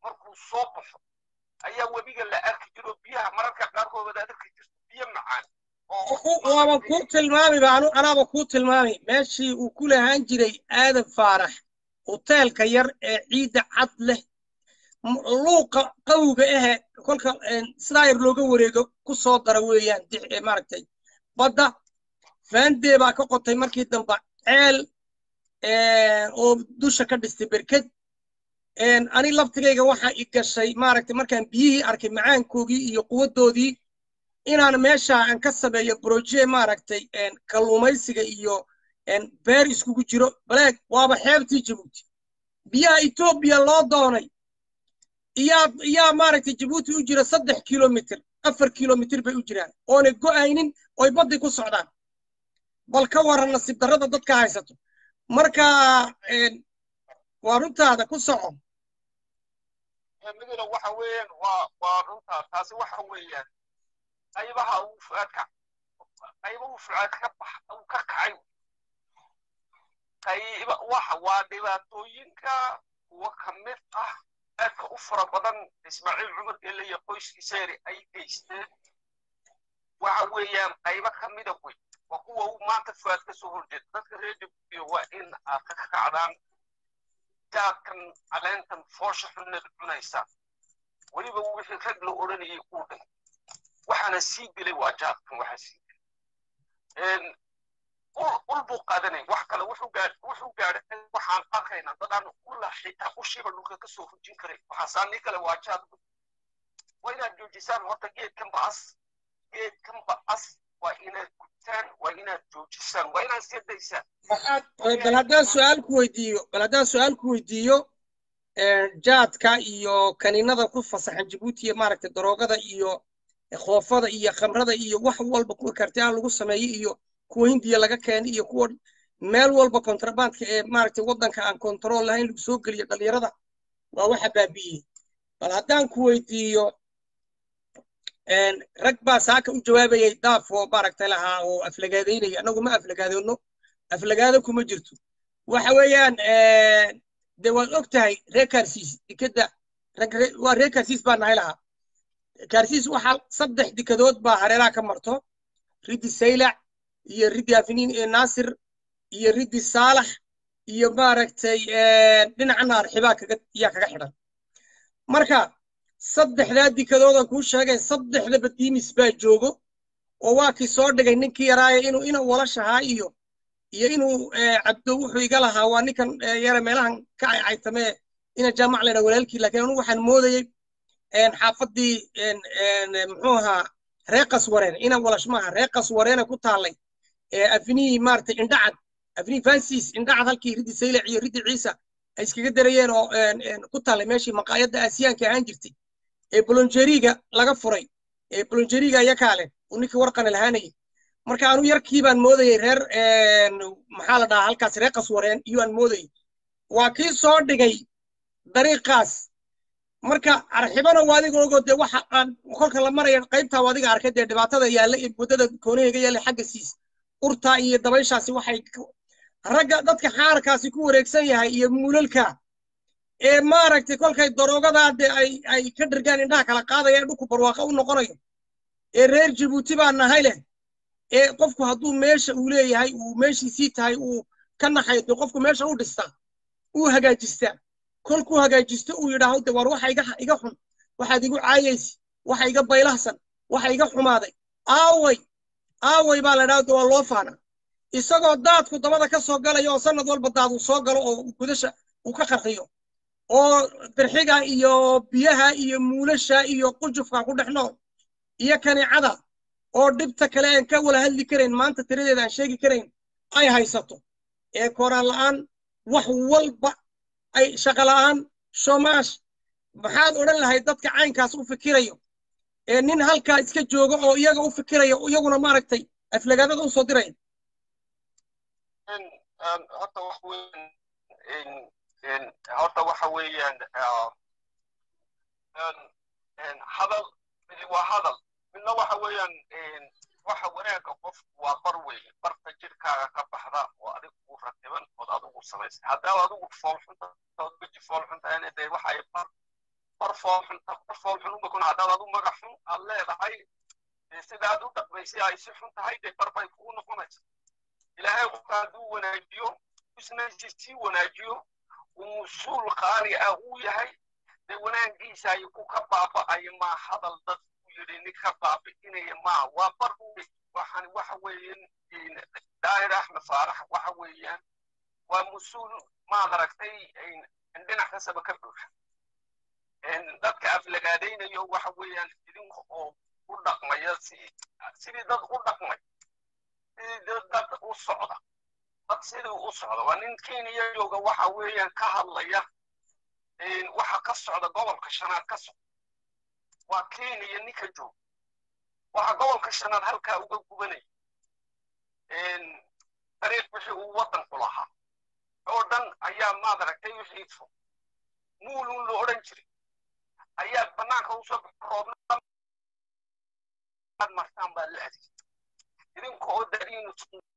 markuu soo baxo ayaa webiga la arki jiro biyaha mararka qaarkood wada arki jirto biyo macaan
waaba kuu tilmaami baanu anaaba kuu tilmaami meeshii uu ku lahaan jiray aadan faarax hoteelka yar ee ciidda cad leh luuqa qawga ahe kolka sidaa yar looga wareego ku soo dara weeyaan maaragtay badda faandee baa ka qotay markii dambe ceel oo dusha ka dhistay berked ani laftigayga waxaa i gashay maaragtay markaan biyihii arkay macaankoogii iyo quwaddoodii inaan meesha aan ka sameeyo broje maaragtay kalluumaysiga iyo beer iskugu jiro baleeg waaba xeebtii jabuuti biyaha etoobiya loo doonay iyaa iyaa maaragtay jabuuti u jira saddex kilomitr afar kilomitr bay u jiraan oonay go'aynin oy baddii ku socdaan bal ka waran nasiib darrada dadka haysato marka waa runtaada ku soco
midna waxa weeyaan waa waa runtaa taasi waxa weeyaan qaybaha uu fuaadka qayba uu fuaad ka bax uu ka kacay qayba waxa waa dhibaatooyinka kuwa ka mid ah aadka u fara badan ismaaciil cumar ele iyo qoyskiisa yari ay geysteen waxa weeyaan qaybo ka mida wey waa kuwa uu maanta fuaad ka soo horjeeda dadka reer jabuutiya waa in aad ka kacdaan jaadkan caleentan foosha xunnad cunaysa weliba wixii rag la odhanayay uu dhay waxaana sii gelay waa jaadkan waxaa sii gelay ul buu qaadanay wax kale wuxuu gaadhay waxaan arkaynaa dadaan ula xitaa ushiiba dhulka ka soo hujin karay waxaasaanii kale waa jaad waa inaad joojisaan horta geedkan ba'as geedkan ba'as waa inaad gubtaan waa inaad joojisaan waa inaad sii daysaan
bal haddaan su-aal ku weydiiyo bal haddaan su-aal ku weydiiyo jaadka iyo kaniinada ku fasaxan jabuuti iyo maaragtay daroogada iyo khoofada iyo khamrada iyo wax walba kuwa kartiaan lagu sameeyo iyo kuwa hindiya laga keenay iyo kuwa meel walba kontrabandka ee maaragtay waddanka aan kontarool lahayn lagu soo geliyo dhalinyarada waa waxa baabi'iyey bal haddaan ku weydiiyo rag baa saaka u jawaabayay daaf oo maaragtay lahaa oo aflagaadaynaya annagu ma aflagaadoonno aflagaado kuma jirto waxa weeyaan de waad og tahay reer kaarsiis dekeda waa reer kaarsiis baa nahay lahaa kaarsiis waxaa saddex dekadood baa hareeraha ka marto riddi saylac iyo riddi afiniin ee naasir iyo riddi saalax iyo maaragtay dhinaca naarxibaa kaga yaa kaga xidhan marka saddexdaa dikadoodan kuu sheegay saddexdaba diimis baa joogo oo waa kii soo dhigay ninkii yaraaye inuu ina walashahaa iyo iyo inuu cabdo wuxuu iga lahaa waa ninkan yare meelahan ka caycaytamee ina jaamac ledha walaalkii laakiin anugu waxaan moodayey xaafaddii muxuu ahaa reeqas wareen ina walash maaha reeqas wareene ku taallay afnii maaragtay indhacad afnii francis indhacad halkii riddi saylac iyo riddi ciisa ay iskaga darayeen oo ku taallay meeshii maqaayadda aasiyaanka ahaan jirtay ee bolonjeriga laga furay ee bolonjeriga ayakaa leh uu ninkii warqana lahaanayay marka anu yarkii baan moodayey reer maxaa la dhahaa halkaas reer qaswareen iyo aan moodayey waa kii soo dhigay dariiqaas marka arxibana waa adiga ogo dee waxa aan kolka la maraya qaybtaa waa adiga arkay dee dhibaatada yaalla ee waddada koonahayga yaalla xagga siis urtaa iyo dabayshaasi waxay ragga dadka xaarkaasi ku wareegsan yahay iyo muulalka ee maaragtay kolkay daroogadaa dee ay ay ka dhirgaan indhaha kala qaadaya ee dhulku barwaaqa u noqonayo ee reer jabuuti baa nahay leh ee qofku hadduu meesha uu leeyahay uu meeshiisii tahay uu ka naxayo dee qofku meesha u dhistaa uu hagaajistaa kolkuu hagaajisto uu yidhaaho de war waxa iga iga xun waxaad igu caayaysi waxa iga baylahsan waxa iga xumaaday aaway aaway baa la dhaha waa loo faana isagoo daadku dabada ka soo galaya oo sanad walba daad uu soo galo oo gudasha uu ka qarxiyo oo dirxiga iyo biyaha iyo muulasha iyo qujufka ku dhex nool iyo kanicada oo dhibta kale aan ka wala hadli karayn maanta tiradeeda aan sheegi karayn ay haysato ee kooraan la'aan wax walba ay shaqo la'aan shomaash maxaad odhan lahayd dadka caynkaas u fikirayo ee nin halkaa iska jooga oo iyaga u fikiraya iyaguna maaragtay aflagaadada u soo diraya
horta wax weeyaan horta waxa weeyaan hadal midi waa hadal midna waxa weeyaan waxa wanaagga qofku waa bar weeye barta jirkaaga ka baxda oo adig kuu ratiban ood adigu samaysay haddaad adigu foolxunta ood weji foolxuntahayna dee waxa ay bar barfoolxun barfoolxun uma kun haddaad adu magac xun aad leedahay sidaad u dhaqmaysay ay si xun tahay dee barbay kugu noqonaysa ilaahay qofka hadduu wanaajiyo isnaysi sii wanaajiyo uu mas-uul qaali ah uu yahay dee wanaagiisa ay ku ka baaba'ayo maa hadal dad u yidhi nin ka baabi'inaya maa waa bar waxaan waxa weeyaan daahir axmed faarax waxa weeyaan waa mas-uul maad aragtay dhinac kastaba ka buuxa dadka aflagaadaynayo waxa weeyaan idinka oo u dhaqmaya sidii dad u dhaqmay sidii dad u socda dad sidii u socda waa nin kenya jooga waxa weeyaan ka hadlaya waxa ka socda gobolka shanaad ka socda waa kenya ninka jooga waxa gobolka shanaad halkaa uga gubanaya dariiq wixii uu waddanku lahaa oo dhan ayaa maad aragtay wixii fo muulun la odhan jiray ayaa bannaanka usoo roobna martaan baa la adeeg idinka oo dariinu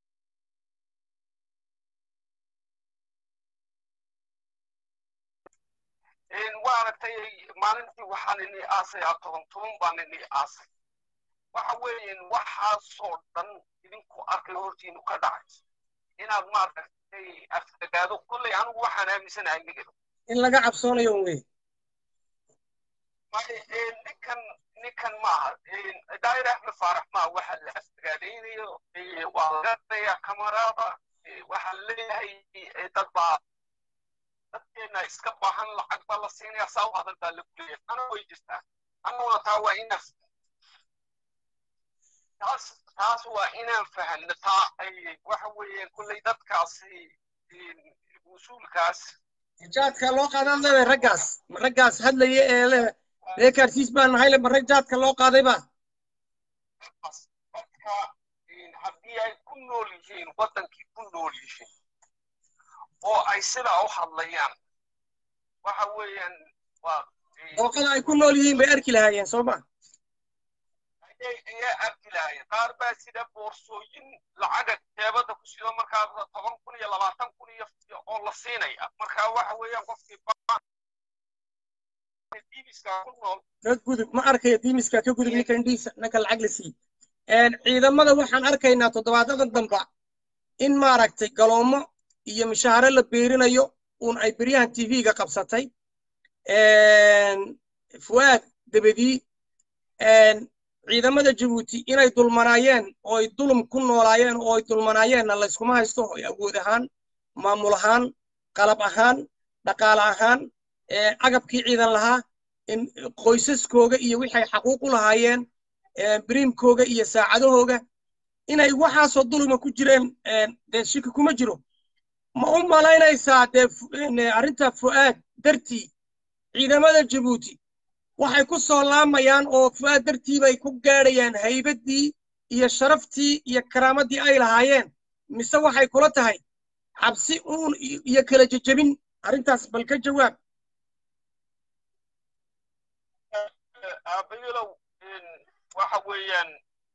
waa aragtay maalintii waxaan ini aasay a toban toban baan ini aasay waxa weeyaan waxaasoo dhan idinku arkay hortiinu ka dhacayso inaad maaragtay afagaado kolley anigu waxaan aaminsanahay migado
in laga cabsoonayo wey
ninkan ninkan maaha daahir axmed faarax maa waxa la afagaadaynayo waa laga daya kamaraada waxaa leeyahay dad baa dadkeena iska baahan lacag baa la siinaya saa u hadal baa lagu leeyahay ana way jirtaa anaguna taa waa inaan taas taas waa inaan fahanno taa waxa weeyaan kulley dadkaasi mas-uulkaas
jaadka loo qaadaan leedahay raggaas ma raggaas hadlaya ee le reekaarsiis baa nahay le ma rag jaadka loo qaaday ba
dadka haddii ay ku nool yihiin waddankii ku nool yihiin oo ay sidaa u hadlayaan waxa weeyaan waa
dooqada ay ku nool yihiin bay arki lahaayeen soo ma
ayaa arki lahaayeen qaar baa sida boorsooyin lacaga jeebada ku sido markaa toban kun iyo labaatan kun iyo oo la siinaya markaa waxa weeyaan qofkii diimiska ku nool
ka gudub ma arkayo diimiska ka gudub ninka indhiisa ninka lacag la siiy ciidamada waxaan arkaynaa toddobaadadan damba in maaragtay galoomo iyo mishaare la beerinayo uun ay beryahan tv-ga qabsatay fuwaad dabadii ciidamada jabuuti inay dulmanaayeen oo ay dulum ku noolaayeen oo ay dulmanaayeenna layskuma haysto oo awood ahaan maamul ahaan qalab ahaan dhaqaale ahaan agabkii ciidan lahaa qoysaskooga iyo wixay xaquuq u lahaayeen biriimkooga iyo saacadahooga inay waxaasoo duluma ku jireen dee shiki kuma jiro ma u malaynaysaa dee arrinta fu'aad dartii ciidamada jabuuti waxay ku soo laamayaan oo fu'aad dartii bay ku gaadhayaan haybaddii iyo sharaftii iyo karaamadii ay lahaayeen mise waxay kula tahay cabsi uun iyo kala jejebin arrintaas bal ka jawaab
aabayilow waxa weeyaan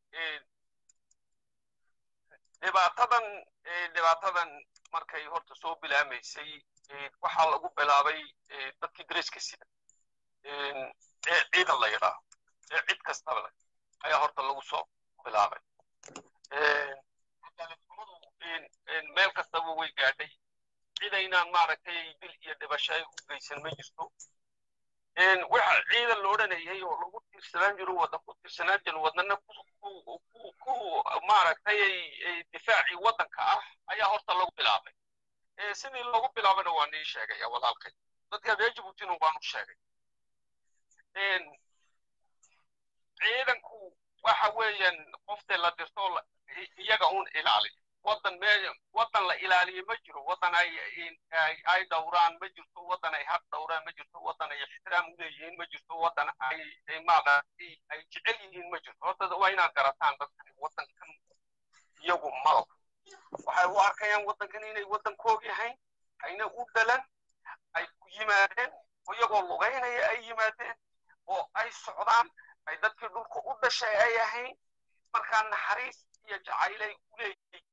dhibaatadan dhibaatadan markay horta soo bilaamaysay waxaa lagu bilaabay dadkii dariska sida ciidan la yidhaa cid kastaba le ayaa horta lagu soo bilaabay meel kastaba way gaadhay cidaynaan maaragtay dil iyo dhibasho ay u geysan ma jirto waxa ciidan la odhanayay oo lagu tiirsanaan jiro waddan ku tiirsanaan jiro wadnana ku maaragtay difaacii waddanka ah ayaa horta lagu bilaabay sidii loogu bilaabayna waa nii sheegaya walaalkay dadka reer jabuutina waanu sheegay ciidanku waxa weeyaan qoftee la dirto iyaga uun ilaaliyo waddan me waddan la ilaaliyo ma jiro waddan ay ay dhowraan ma jirto waddan ay haq dhowraan ma jirto waddan ay ixtiraam u leeyihiin ma jirto waddan ay maaragtay ay jecel yihiin ma jirto horta waa inaad garataan dadkani waddankan iyagu malab waxay u arkayaan waddankan inay waddankoog yahayn ayna u dhalan ay ku yimaadeen iyagoo lugaynaya ay yimaadeen oo ay socdaan ay dadkii dhulka u dhashay ay ahayn markaa naxariis iyo jacaylay u leeyihiin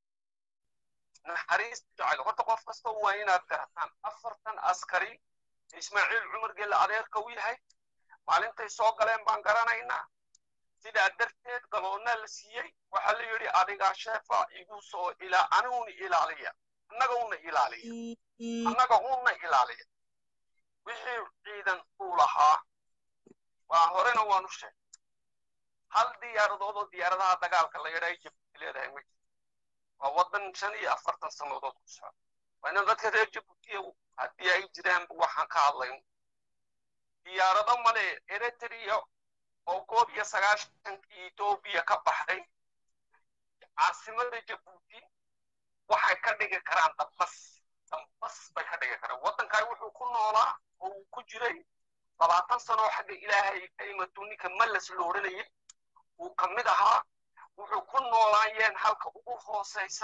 naxariis jacayl horta qof kasta waa inaad garataan afartan askari ismaaciil cumar gelle adeerka u yahay maalintay soo galeen baan garanaynaa sidaa darteed galoonna la siiyey waxaa la yidhi adigaa sheefa igu soo ilaa aniguna ilaaliya annaga una ilaaliya annaga una ilaaliya wixii ciidan uu lahaa waa horena waanu sheegay hal diyaaradoodoo diyaaradaha dagaalka la yidhahay jabuuti leedahay ma jiro waa waddan shan iyo afartan sannadood ku socda waa inan dadka reer jabuutiya haddii ay jiraanba waxaan ka hadlayno diyaarado male eritrea oo koob iyo sagaashankii etoobiya ka baxday caasimada jabuuti waxay ka dhigi karaan dambas dambas bay ka dhigi karaan waddankan wuxuu ku noolaa oo uu ku jiray labaatan sano oo xagga ilaahay ka imatu ninka mallas la odhanayay uu ka mid ahaa wuxuu ku noolaayeen halka ugu hoosaysa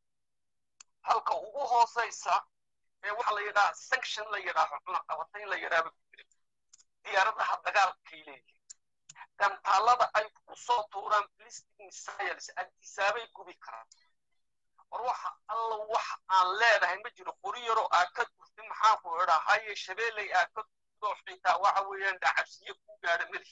halka ugu hoosaysa ee waxa la yidhaha sanction la yidhaaho cunaqabatayn la yidhaahba ku jira diyaaradaha dagaalkay leeyihin gantaallada ay ku soo tuuraan ballistic missiles agtisaabay gubi karaan war waxa alla wax aan leedahay ma jiro qori yaroo aa ka durtay maxaa ku idhaa haye shabeelley aa ka durtoo xitaa waxa weeyaan dhacabsiye ku gaadha madaxi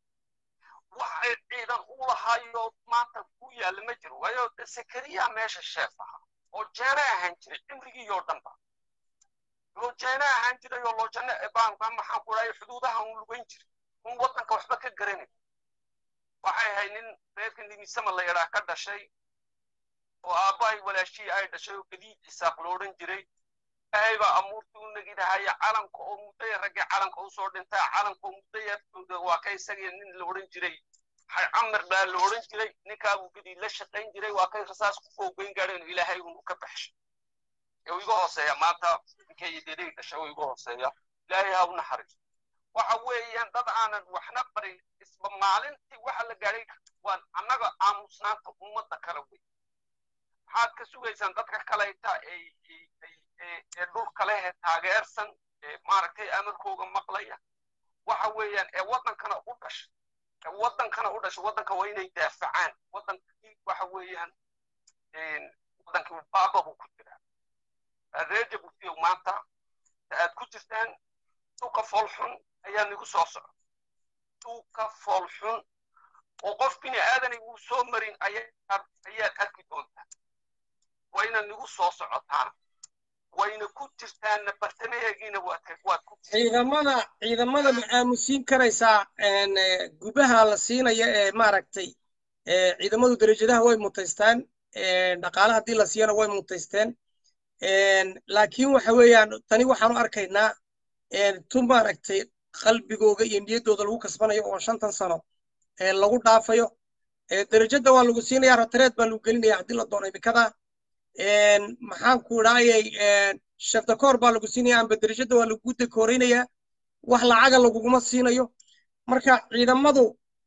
waxay ciidan u lahaayo maanta ku yaalla ma jiro waayo sakariya meesha sheef ahaa oo jeena ahaan jiray cimrigiiyoo dhanba loo jeena ahaan jiray oo loo janno baanka maxaan ku dhahay xuduudaha un lugayn jiray un waddanka waxba ka garanay waxay ahayd nin reerka nimisama la yadhaa ka dhashay oo aabbahay walaashihii ay dhashay oo gadiid isaaq lo odhan jiray ilaahay baa amuurtii u negidahaya calanka oo muddaya raggii calanka usoo dhintaa calanka oo muddaya waa ka isagii nin la odhan jiray camar baa la odhan jiray ninkaabuu gadiid la shaqayn jiray waa kay rasaas ku foogeyn gaadheen ilaahay unu ka baxshay ee iga hooseeya maanta ninkay deday dhashay oo iga hooseeya ilaahay ha u naxariiso waxa weeyaan dad aanan waxna barin isba maalintii waxa la gaadhay waan annaga aamusnaanta ummadda kale wey maxaad ka sugaysaan dadka kaleyta ee dhulka leh taageersan ee maaragtay amarkooga maqlaya waxa weeyaan ee waddankana u dhashay ee waddankana u dhashay waddanka waa inay daafacaan waddankii waxa weeyaan waddankii baabahu ku jiraa reer jabuutiyo maanta aad ku jirtaan duka foolxun ayaa nigu soo soco duka foolxun oo qof bini aadanay uu soo marin ayaad arki doontaa wayna nigu soo socotaan wayna ku jirtaanna bartamaheegiina waad ku
ciidamada ciidamada ma aamusiin karaysaa gubaha la siinaya ee maaragtay ciidamadu derajadaha way mutaystaan dhaqaale haddii la siiyana way mutaysteen laakiin waxa weeyaan tani waxaanu arkaynaa tu maaragtay qalbigooga iyo niyaddooda lagu kasbanayo oo shantan sano lagu dhaafayo derajada waa lagu siinaya ratareed baa lagu gelinaya haddii la doono imikada maxaan ku idhaayay shafdakoor baa lagu siinaya amba derajada waa lagu dekooreynayaa wax lacaga laguguma siinayo marka ciidamadu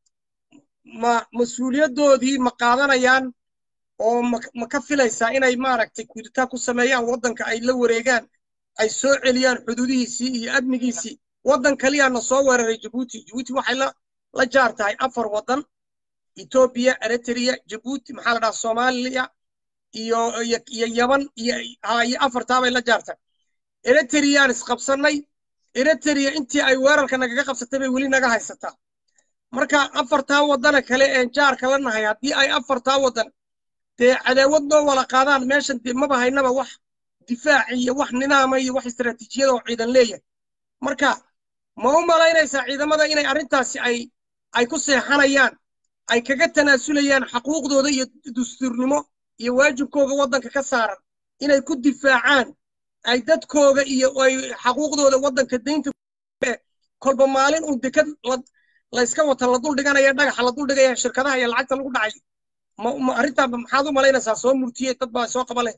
ma mas-uuliyaddoodii ma qaadanayaan oo ma ka filaysaa inay maaragtay kuditaa ku sameeyaan waddanka ay la wareegaan ay soo celiyaan xuduudihiisii iyo amnigiisii waddan kaliyaana soo weeraray jabuuti jabuuti waxay la la jaar tahay afar waddan etoobiya eritrea jabuuti maxaa la dhahaa soomaaliya iyo iyo yaban iyo iyo afartaabay la jaartay eritreyaan isqabsannay eritrea intii ay weerarka nagaga qabsatay bay weli naga haysataa marka afartaa waddana kale een jaarka la nahay haddii ay afartaa waddan dee cadaawad noo wala qaadaan meeshan dee maba haynaba wax difaac iyo wax nidaama iyo wax istaraatiijiyada oo ciidan leeyahay marka ma u malaynaysaa ciidamada inay arrintaasi ay ay ku seexanayaan ay kaga tanaasulayaan xaquuqdooda iyo dastuurnimo iyo waajibkooga waddanka ka saaran inay ku difaacaan ay dadkooga iyo ay xaquuqdooda waddanka daynta kolba maalin uun dekad la iska wata la dul dhiganaya dhagaxa la dul dhigaya shirkadaha iyo lacagta lagu dhacay ma arrintaa maxaad u malaynaysaa soo murtiyey dad baa soo qaba leh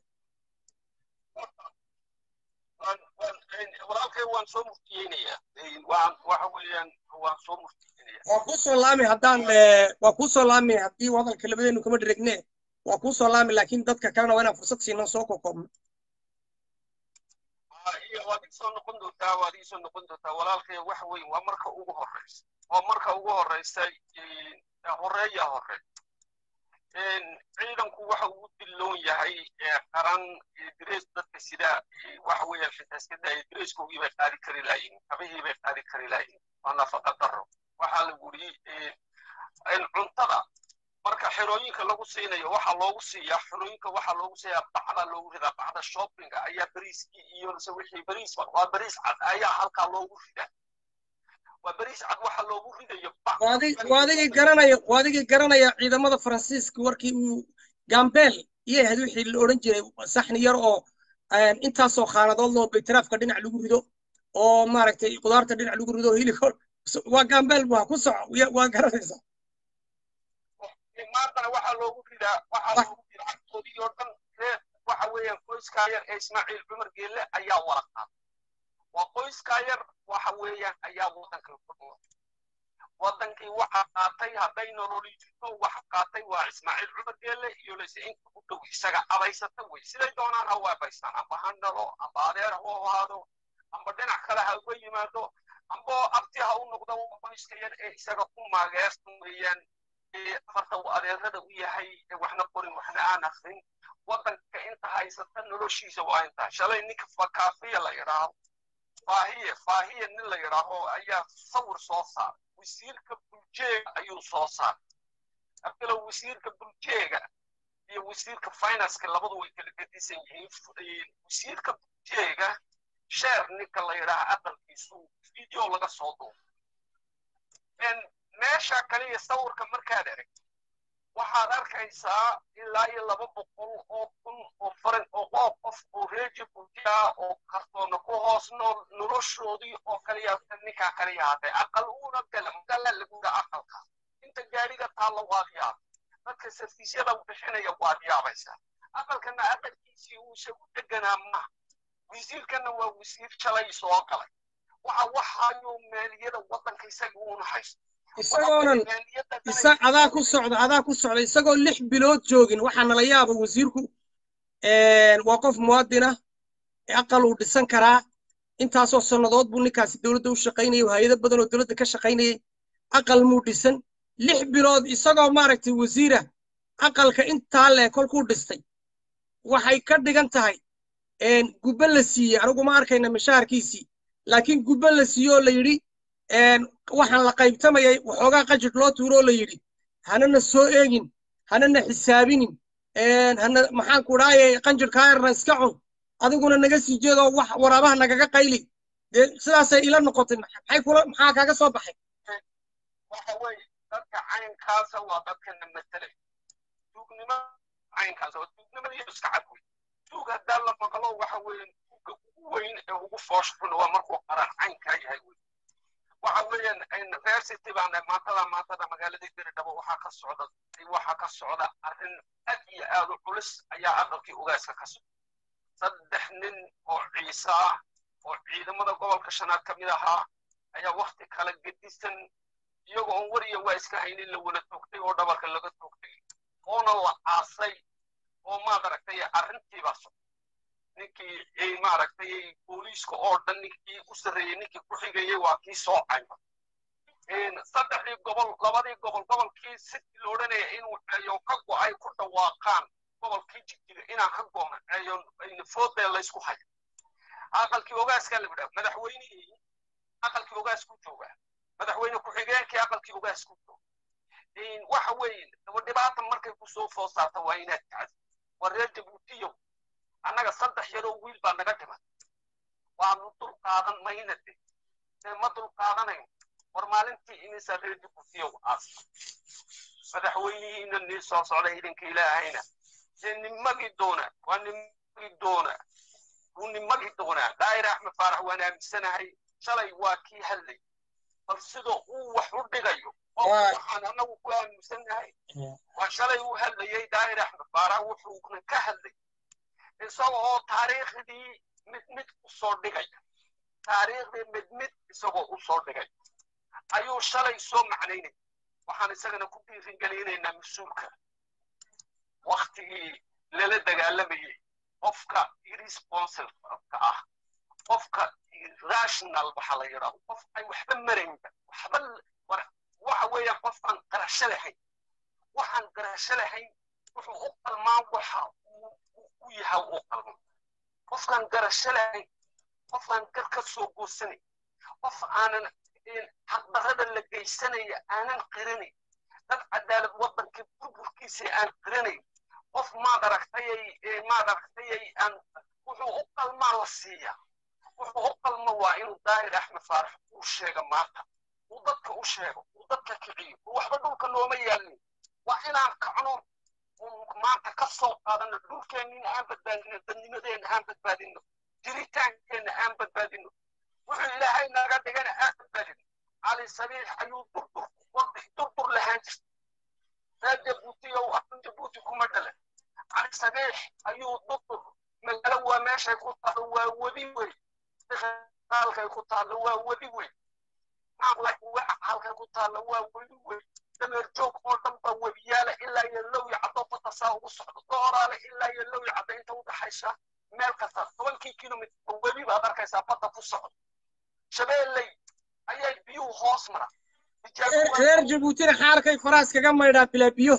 walaalkay waan soo murtiyeynayaa waan waxa weeyaan waan soo murtiyeynaya
waa kuu soo laami haddaan waa kuu soo laami haddii hadalka labadeenu kama dhiregne waa kuu soo laami laakiin dadka kalena waa inaan fursad siino soo kokoobno
waad iisoo noqon doontaa waad iisoo noqon doontaa walaalkay waxa weyn waa marka ugu horreysa waa marka ugu horreysa horeeya hore ciidanku waxa uu dilloon yahay qaran dres dadka sida waxa weeyaan xitaaskada dreskoogii bay qaadi kari laayiin kabihii bay qaadi kari laayiin waa nafaqa daro waxaa lagu yidhi cuntada marka xerooyinka lagu siinayo waxaa loogu siiyaa xerooyinka waxaa loogu siiyaa bacda loogu ridaa bacda shoppinga ayaa bariiskii iyo se wixii bariis waa bariis cad ayaa halkaa loogu ridaa waa bariis cad waxaa loogu ridayo
waa adigii garanaya waa adigii garanaya ciidamada faransiiska warkii uu gambeel iyo ahayd wixii la odhan jiray saxni yar oo intaasoo khaanadood loo baytaraafka dhinac lagu rido oo maaragtay qudaarta dhinac lagu rido hilibka waa gambeel waa ku soco waa garanaysaa
maantana waxaa loogu ridaa waxaa loogu ridaa cagtoodii oo dhan reer waxa weeyaan qoyskaa yar ee ismaaciil cumar geelle ayaa wala qaatay waa qoyskaa yar waxa weeyaan ayaa waddanka ku nool waddankii waxa qaatay hadday nololi jirto waxa qaatay waa ismaaciil cumar geelle iyo lase inta u dhow isaga abaysata wey siday doonaan ha u abaystaan amba ha dhalo amba adeer ha u ahaado amba dhinac kale ha uga yimaado amba abti ha u noqdo qoyska yar ee isaga ku maageersan weeyaan afarta uu adeerada u yahay waxna qorin waxna aan akrin waddanka inta haysata noloshiisa waa intaa shalay ninka fakaafiya la yidhaaho faahiye faahiye nin la yidhaaho ayaa sawir soo saaray wasiirka buljeega ayuu soo saaray abdalow wasiirka buljeega iyo wasiirka financeka labadu way kala gedisan yihiin wasiirka buljeega sheer ninka la yidhaaha aqalkiisu video laga soo duubo meesha kaliya sawirka markaad arag waxaad arkaysaa ilaa iyo laba boqol oo kun oo faran oo oo qof oo reeji bujiya oo kartoona ku hoos nool noloshoodii oo kaliya ninkaa kaliya hadday aqal uuna gala magala laguda aqalka inta gaadhiga taalla waad yaab dadka sarfiisyada bixinaya waad yaabaysaa aqalkana aqalkiisii uu isagu deganaa ma wasiirkana waa wasiir shalay soo galay waxa waxayuu maaliyada waddanka isaga uuna haysto
isagoonan isa adaa ku socda adaa ku socda isagoo lix bilood joogin waxaa nala yaaba wasiirku waa qof muwaadina aqal uu dhisan karaa intaasoo sannadood buu ninkaasi dowladda u shaqaynayay hay-ado badan oo dowladda ka shaqaynayay aqal muu dhisan lix bilood isagoo maaragtay wasiira aqalka intaa leh kolkuu dhistay waxay ka dhigan tahay gubbe la siiyey anigu ma arkayna mashaharkiisii laakiin gubbe la siiyey oo la yidhi waxaan la qaybtamayay waxoogaa qajir loo tuuro oo la yidhi hanana soo eegin hanana xisaabinin hana maxaan ku dhaaye qanjirkaa yarna iska cun adiguna naga sii jeedoo wax waraabaha nagaga qayli dee sidaasay ila noqotay maxay kula maxaa kaaga soo baxay
waxa weeye dadka caynkaasa waa dadkana matalay tuugnimo caynkaas oo tuugnimadiiyo iska cad wey tuug haddaa la maqlo waxa weeye tuugga ugu weyn ee ugu foosh xun waa markuu qaran caynkaa yahay wey waxa weeyaan university baan maantada maantada magaalada diridhabo waxaa ka socda waxaa ka socda arrin aad iyo aad u culus ayaa aqalkii ogaaska ka socda saddex nin oo ciise ah oo ciidamada gobolka shanaad ka mid ahaa ayaa wakti kala gedisan iyagoo on wariya waa iska haynin la wada toogtay oo dhabarka laga toogtay oona la aasay oo maadaragtay arrintiibaa socda ninkii maaragtay booliiska oo dhan ninkii u sarreeyey ninkii ku xigayey waa kii soo cayma saddexdii gobol labadii gobol gobolkii sidii la odhanaya inuu ceeyo ka go'ay ku dhawaaqaan gobolkii jigjiga inaan ka go'no ceeyo foodee laysku hayo aqalkii ogaaskaa la yidhaha madaxweynihii aqalkii ogaas ku jooga madaxweyne ku-xigeenkii aqalkii ogaas ku jooga waxa weeye dhibaata markay kusoo foo saarta waa inaad kacdo waa reer jabuutiyow annaga saddex yaroo wiil baa naga dhiman waanu dul qaadan mayna de dee ma dul qaadanayn war maalintii imisa reer jabuutiyow aasta madaxweynihiina nii soo socda idinka ilaahayna dee nimagi doona waa nimagi doona wuu nimagi doonaa daa'ir axmed faarax waan aaminsanahay shalay waa kii hadlay bal sidoo uu wax u dhigayo oo waxaan annagu ku aaminsanahay waa shalay uu hadlayay daa'ir axmed faarax wuxuuna ka hadlay isaga oo taariikhdii mid mid u soo dhigaya taariikhdii mid mid isagoo u soo dhigay ayuu shalay soo macnaynay waxaan isagana ku dhiirigelinaynaa mas-uulka waktigii lala dagaalamayay qofka irresponsibleka ah qofka rational waxa la yidhaahdo qof ay waxba maraynba waxba waxa weeyaan qofaan qarasho lahayn waxaan qarasho lahayn wuxuu u qalmaa waxa u yahay u qalmo qofkaan garasho lahayn qofaan gar ka soo goosanay qof aanan xaqdarrada la geysanaya aanan qiranayn dad cadaalad waddankii burburkiisa aan qiranayn qof maad aragtayay maad aragtayay aan wuxuu u qalmaa la siiyaa wuxuu u qalmo waa inuu daahir axmed faarax uu sheega maanta uu dadka u sheego uu dadka kiciyo uu waxba dhulka looma yaalin waa inaan kacno maanta ka soo qaadano dhulkeenniina aan badbaadino dadnimadeenna aan badbaadino jiritaankeenna aan badbaadino wuxuu ilaahay naga dhigana aan badbaadino cali sabiix ayuu durdur wadi durdur lahaan jirta reer jabuutiyow afan jabuuti kuma dhalan cali sabiix ayuu durdur magaalo waa meeshay ku taalo waa webi wey halkay ku taalo waa webi wey halkay ku taalo waa webi wey dameer joog oo dhan baa webiyaala ilaa iyo lowya caddo batasaa ugu socdo dooraale ilaa iyo lowya caddo inta u dhaxaysa meel kasta tobankii kilomitr webi baad arkaysaa badda ku socdo shabeelley ayay biyuhu hoos mara
reer jabuutina xaalkay faraas kaga maydhaa bilaa biyo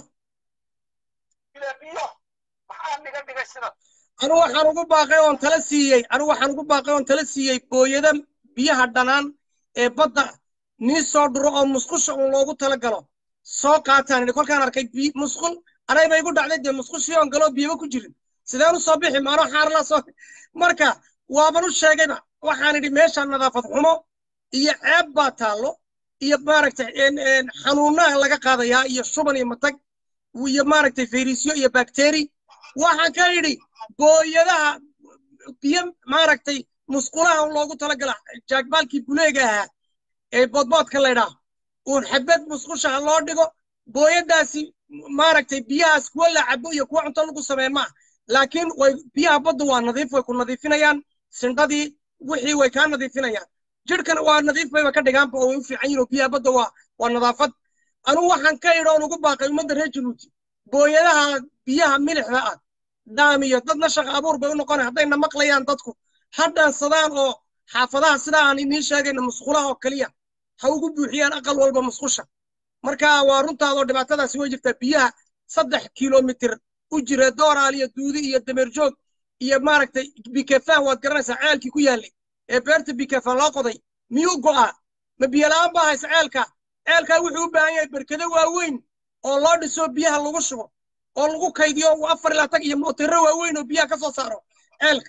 bilaa biyo maxaa niga dhigay sida
anu waxaan ugu baaqay oon tala siiyey anu waxaan ugu baaqay oon tala siiyey booyada biyaha dhanaan ee badda nii soo dhuro oo musqusha uun loogu tala galo soo qaataan idhi kolkaan arkay musqul anayba igu dhacday dee musqushii oon galoo biyaba ku jirin sideen u soo bixi maano xaarla soo marka waaban u sheegayba waxaan idhi meesha nadaafad xumo iyo ceeb baa taallo iyo maaragtay xanuunaha laga qaadayaa iyo shuban iyo matag iyo maaragtay fayrisyo iyo bakteri waxaan ka idhi booyadaha biyo maaragtay musqulaha loogu talagala jaagbaalkii buleega ahaa ee boodboodka laydhaa uun xabad musqushaha loo dhigo booyadaasi maaragtay biyahaas kuwa la cabo iyo kuwa cunto lagu sameeye maaha laakiin way biyaha badda waa nadiif way ku nadiifinayaan sindhadii wixii way kaa nadiifinayaan jidhkana waa nadiif bayba ka dhigaanba oo way u fiican yihin oo biyaha badda waa waa nadaafad anugu waxaan ka idhi oon ugu baaqay ummadda reer jabuuti booyadaha biyaha milixda ah daamiyo dadna shaqa abuur bay u noqonay haddayna maqlayaan dadku ha dhaansadaan oo xaafadaha sidaa aan idiin sheegayna musqulaha oo keliya ha ugu buuxiyaan aqal walba musqusha marka waa runtaadoo dhibaatadaasi way jirtaa biyaha saddex kilomitir u jira dooraal iyo duudi iyo dameerjoog iyo maaragtay bikefaan waad garanaysaa ceelkii ku yaallay ee beerta bikefaan loo qoday miyuu go'aa ma biyola'aan baa haysa ceelka ceelkaa wuxuu u baahan yahay berkado waaweyn oo loo dhiso biyaha lagu shubo oo lagu kaydiyo afar ilaa tag iyo mootero waaweyn oo biyaha ka soo saaro ceelka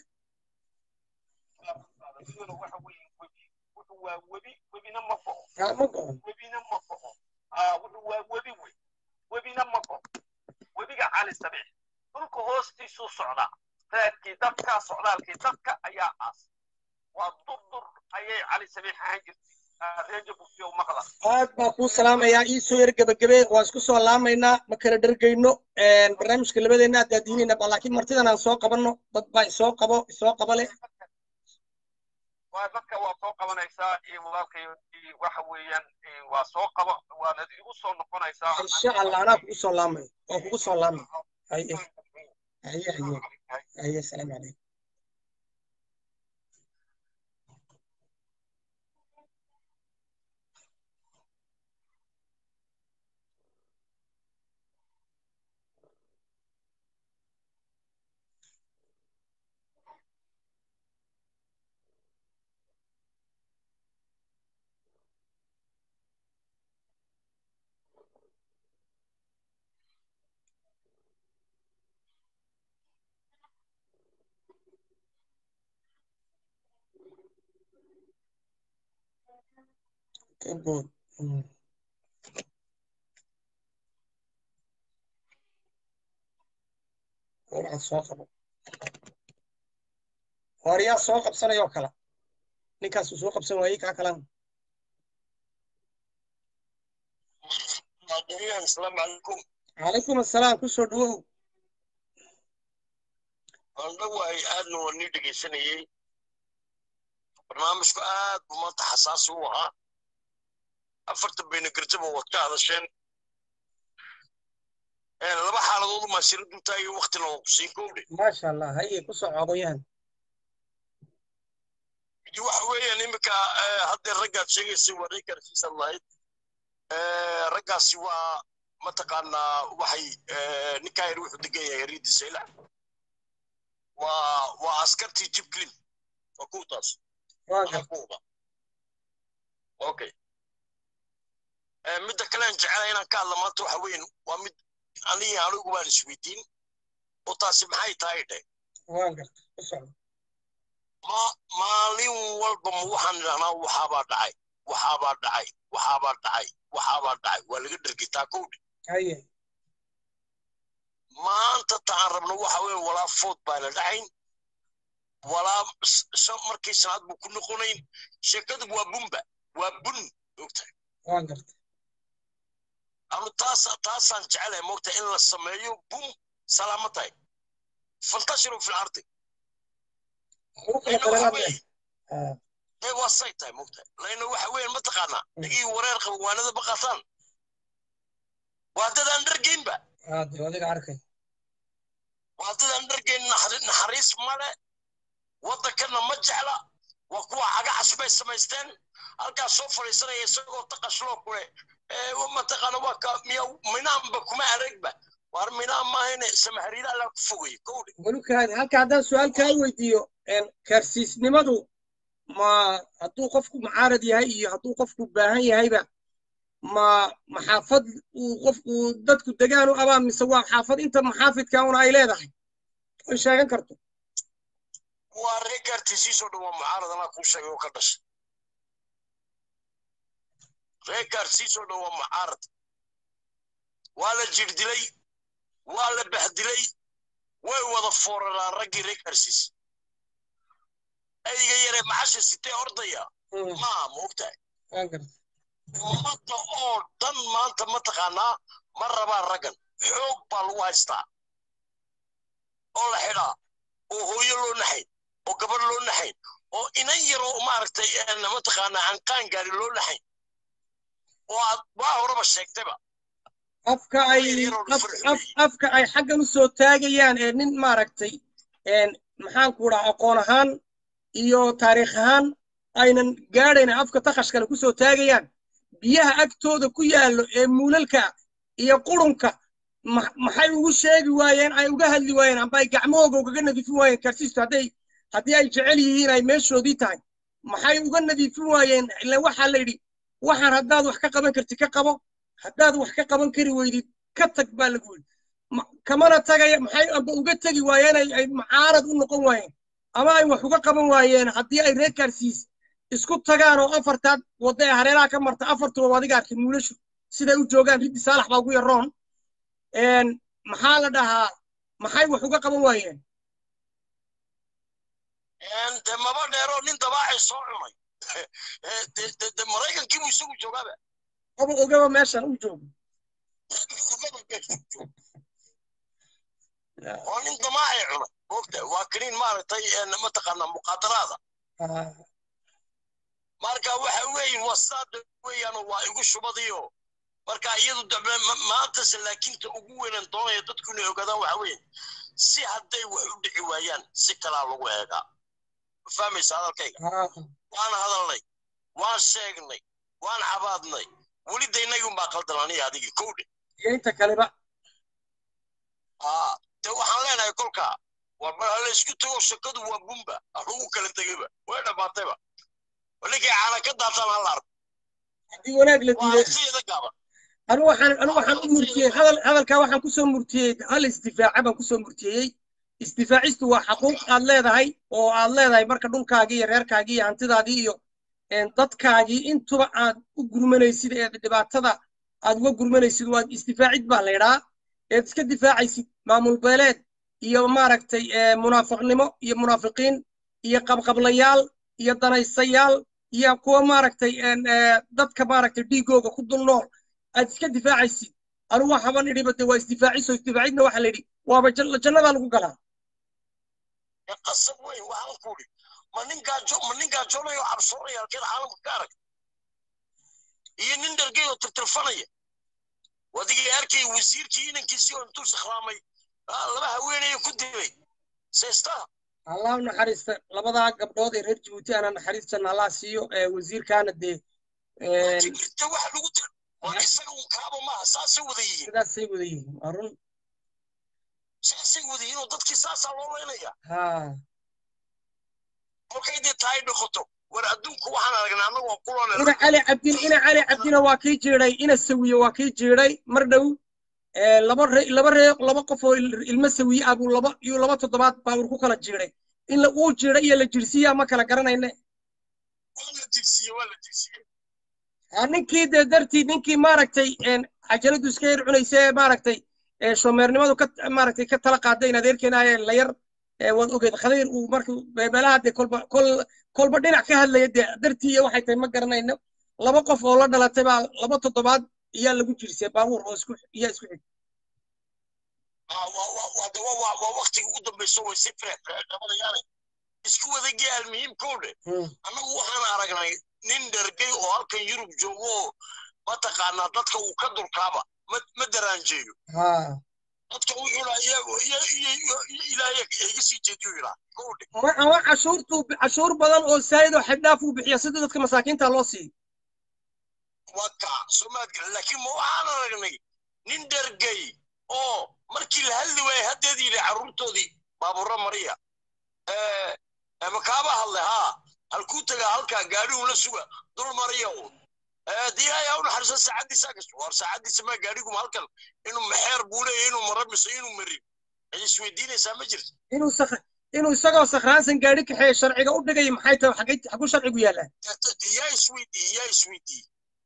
waa webi webina ma go'o
ma go'o
webina ma go'o wuxuu waa webi wey webina ma go'o webiga cali sabiix dhulka hoostiisuu socdaa raadkii dadka socdaalkii dadka ayaa aas waa durdur ayay cali sabiix ahaan jirtay reer jabuutiyow maqla
aad baa kuu salaamayaa ii soo yar gebagabe waan isku soo laamaynaa ma kala dhergayno barnaamijka labadeenna aad daadiinayna ba laakiin martidan aan soo qabanno dad baa isoo qabo isoo qaba leh
waa dadka waa soo qabanaysaa iyo walaalkay waxa weeyaan waa soo qaba waanad igu soo noqonaysaa
insha allah anaa kugu soo laamay waan kugu soo laamay haye haye haye haye asalaamu calaykum Good. Mm. waxaad soo qabo waaryaa soo qabsanayoo kala ninkaasuu soo qabsan waayey kaa kalan
asalaamu calaykum
calaykum assalaam ku soo dhawow
andhawaay aadna waa nii dhegaysanayey barnaamijku aad buu maanta xasaasi u ahaa afartan bayna garjaba waad ka hadasheen laba xaaladood maasira duntaa iyo waktina waa ku sii kowdhe
maasha allah haye ku soo coogoyahan
waxa weeyaan iminka haddee raggaad sheegaysay waa reer garsiisan lahayd raggaasi waa mataqaanaa waxay ninkaa yar wuxuu degan yahay riidi saylac waa waa askartii jibklin waa kuwtaas kuuba okay midda kale aan jecelahay inaan ka hadla maanta waxa weyn waa mid aniga anigu baan isweydiin oo taasi maxay tahay dhe ma maalin walba ma waxaan idhahnaa waxaabaa dhacay waxaabaa dhacay waxaabaa dhacay waxaabaa dhacay waa laga dhergitaa kowdhe maanta taan rabno waxa weyn walaa food baana dhacayn walaa markii sanaad buu ku noqonayn sheekadu waa bunba waa bun ogtahay anu taas taasaan jecelahay moogta in la sameeyo bum salaamo tahay fantashiru fi lardi dee waa say tahay moogta layna waxa weyn mataqaanaa dhigii wareer qaba waanada ma qaataan waa dadaan dhargeynba waa dadaan dhargeyn naxariis male waddankana ma jecla waa kuwa caga casbay samaysteen halkaas soo fadhiisanaya isagoo taqashloo kule mataqaana waa ka miya minaanba kuma aragba war minaan maahayne samahariida allaa ku fogaya kowdhe
walukaadi halka haddaan su-aal kaa weydiiyo kaarsiisnimadu ma hadduu qofku mucaarad yahay iyo hadduu qofku baahan yahayba ma maxaafad uu qofku dadku degaan u abaa mise waa xaafad inta maxaafidka una ay leedahay ay sheegan karto
waa ree gaartiisiisoo dhan waa mucaarad anaa kuu sheegay oo ka dhashay ree gaarsiisoo dhan waa mucaarad waa la jirdilay waa la bahdilay way wada fooraraan raggii ree gaarsiis ayga yare macasha sitee ordaya maaha ma ogtahay ummadda oo dhan maanta mataqaanaa ma rabaan raggan xoog baa lagu haystaa oo la xidhaa oo hooyo loo naxayn oo gabar loo naxayn oo inan yaroo maaragtay mataqaanaa aan qaan gaari loo naxayn oo aad waa horeba sheegtayba
afka ay afka ay xaggan u soo taagayaan ee nin maaragtay maxaanku dhaha aqoon ahaan iyo taariikh ahaan aynan gaadhayn afka takashkale ku soo taagayaan biyaha agtooda ku yaallo ee muulalka iyo qurunka maxay ugu sheegi waayeen ay uga hadli waayeen amba ay gacmahooga ugaga nadiifin waayeen karsiistu hadday haddii ay jecel yihiin ay meeshoodii tahay maxay uga nadiifin waayeen ila waxaa la yidhi waxaan haddaad wax ka qaban kartid ka qabo haddaad wax ka qaban kari weydid ka tag baa lagu yidhi kamana tagaya maxay amba uga tegi waayeen ay mucaarad u noqon waayeen ama ay wax uga qaban waayeen haddii ay reer kaarsiis isku tagaan oo afartaad wadda ee hareeraha ka marta afartuba adiga arkay muulashu siday u joogaan riddi saalax baa ugu yaroon maxaa la dhahaa maxay wax uga qaban waayeen
de maba dheeroo nin dabaacay soo cunay de maraykankii buu isagu joogaaba
aba ogaba meeshan u joogo
oo nin damaacay cunay mogta waa kaniin maaragtay mataqaanaa muqaadaraada marka waxa weeye wasaada weeyaan waa igu shubadiyo marka iyadu dambe maantase laakiinta ugu weynan doonaya dadku inay ogaadaan waxa weeye si hadday wax u dhici waayaan si kalaa lagu eegaa ma fahmaysa hadalkayga waan hadalnay waan sheegnay waan cabaadnay weli de innagii unbaa qaldan aniga adigii kowdhe
iyo inta kaleba
de waxaan leenahay kolkaa war mar hala isku tago shakadu waa bumba lagu kala tegayba way dhammaatayba ninkay caana ka daataan hala arko
haddii wanaag la diiday
siyada gaaban
anu waxaan anu waxaan u murtiyey hadal hadalkaa waxaan kusoo murtiyey hal isdifaaca baan kusoo murtiyey isdifaacistu waa xaquuq aad leedahay oo aad leedahay marka dhulkaagii iyo reerkaagii iyo hantidaadii iyo dadkaagii intuba aad u gurmanaysid ee dhibaatada aad uga gurmanaysid waa isdifaacid baa laydhaa eed iska difaacaysid maamul beeleed iyo maaragtay munaafiqnimo iyo munaafiqiin iyo qabqablayaal iyo danaysayaal iyo kuwa maaragtay dadka maaragtay dhiigooga ku dul nool aad iska difaacaysid anigu waxaban idhiba de waa isdifaaciso isdifaacidna waxaa la yidhi waaba jannadaa lagu galaa
qasab weyn waxaan ku idhi ma nin gaajo ma nin gaajoonayo cabsoonaya halkeeda caalamka ka arag iyo nin dhargay oo tirtirfanaya wadigii arkay wasiirkii inankiisii oo intuu sakhraamay laba haweenaya ku dilay seestaa
allah u naxariista labadaa gabdhood ee reer jabuuti ana naxariistana allah siiyo wasiirkaana dee
jirta waxa lagu waa isaga un kaaba maaha saasay wada yihiin
sidaasay wada yihiin waa run
saasay wada yihiin oo dadkii saasaa loo leynaya
ha
kolkay dee tahay noqoto war adduunku waxaan aragnay annagu waa kuloo
ina cali cabdin ina cali cabdina waa kii jiiday ina sawiye waa kii jiiday mar dhow ee, laba ree laba ree laba qof oo il- ilmo sawiye ah buu laba iyo laba toddobaad baabur ku kala jiiday in la uu jiiday iyo la jirsiiyaa ma kala garanayne
waa la jirsiye waa la jirsiye
Ah, ninkii dee dartii ninkii maaragtay een, cajaladu iska yar cunaysa ee maaragtay ee shomeernimadu ka maaragtay ka tala qaaday in adeerkeena ee la yar ee, waad ogeed khadiir uu markuu meelaha dee kolba kol kolba dhinac ka hadlaya dee dartii iyo waxay tahay ma garanayno laba qof oo la dhalatay baa laba toddobaad iyaa lagu jirsay baabuur oo isku iyaa isku xig
Ah, waa waa waa de waa waa waa waqtiga ugu dambayso way si firexfirexdhabanayaane isku wadagii almuhiimkowdhe annagu waxaan aragnay nin dhergay oo halkan yurub joogo oo mataqaanaa dadka uu ka dulkaaba ma ma daraanjeeyo
ha
dadka wuxuu dhaa ilaahay iga sii jeediyo yidhaa kowdhe
ama ama cashuurtu cashuur badan oo saayid oo xibdhaaf uu bixiya sida dadka masaakiinta loo siiyo
waa kaa soomaad garan laakiin ma waxaan aragnay nin dhergay oo markii la hadli waayey haddeed yidhi carruurtoodii baaburra mariya makaaba hadle haa halkuu tagaa halkaa gaadhigu la suga dul mariya uun diyaaya u naxariiso saacaddiisa gasto war saacaddiisa maa gaadhiguma halkan inuu maxeer buu leeyahay inuu maro mise inuu marin cid isweydiinaysaa ma jirto
inuu sak inuu isagoo sakhraansan gaadhi kaxeeye sharciga u dhigaya maxay tahay xagay xaguu sharcigu yaallaa
yaa isweydii yaa isweydii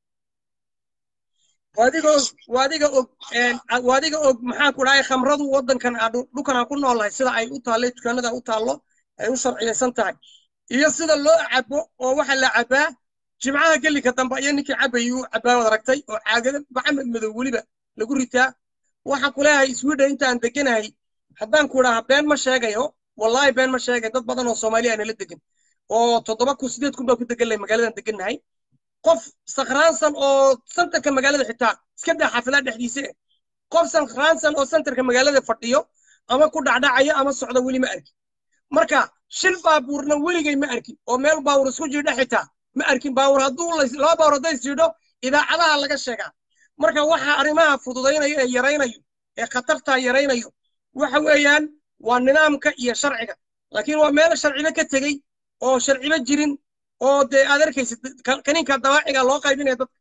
waadiga og waadiga og een, a- waadiga og maxaan ku dhahay khamradu waddankan aan dhu- dhulkan aan ku noolahay sida ay u taallay dukaanada u taallo ay u sharciyaysan tahay iyo sida loo cabo oo waxa la cabaa jimcaha gelika dambe iyo ninkii cabayuu cabaa wad aragtay oo caagada bacamed madow weliba lagu ritaa waxaan ku leeyahay sweden intaan deganahay haddaan ku idhaha been ma sheegayo wallaahi been ma sheegay dad badan oo soomaaliya nala degan oo toddoba kun sideed kun baa ku degan lahay magaaladan degannahay qof sakhraansan oo santarka magaalada xitaa iska daa xaafadaha dhexdiisa eh. qof sakhraansan oo santarka magaalada fadhiyo ama ku dhacdhacaya ama socda weli ma arkin marka shil baabuurna weligay ma arkin oo meel baawur isku jiidha xitaa ma arkin baawur hadduu la- laba baawur hadday isjiidho idaacadaha laga sheegaa marka waxa arrimaha fududaynayo ee yaraynayo ee khatartaa yaraynayo waxa weeyaan waa nidaamka iyo sharciga laakiin waa meel sharciba ka tegey oo sharciba jirin oo dee aad arkaysid ka- kaniinka dawaaciga loo qaybinaya dadka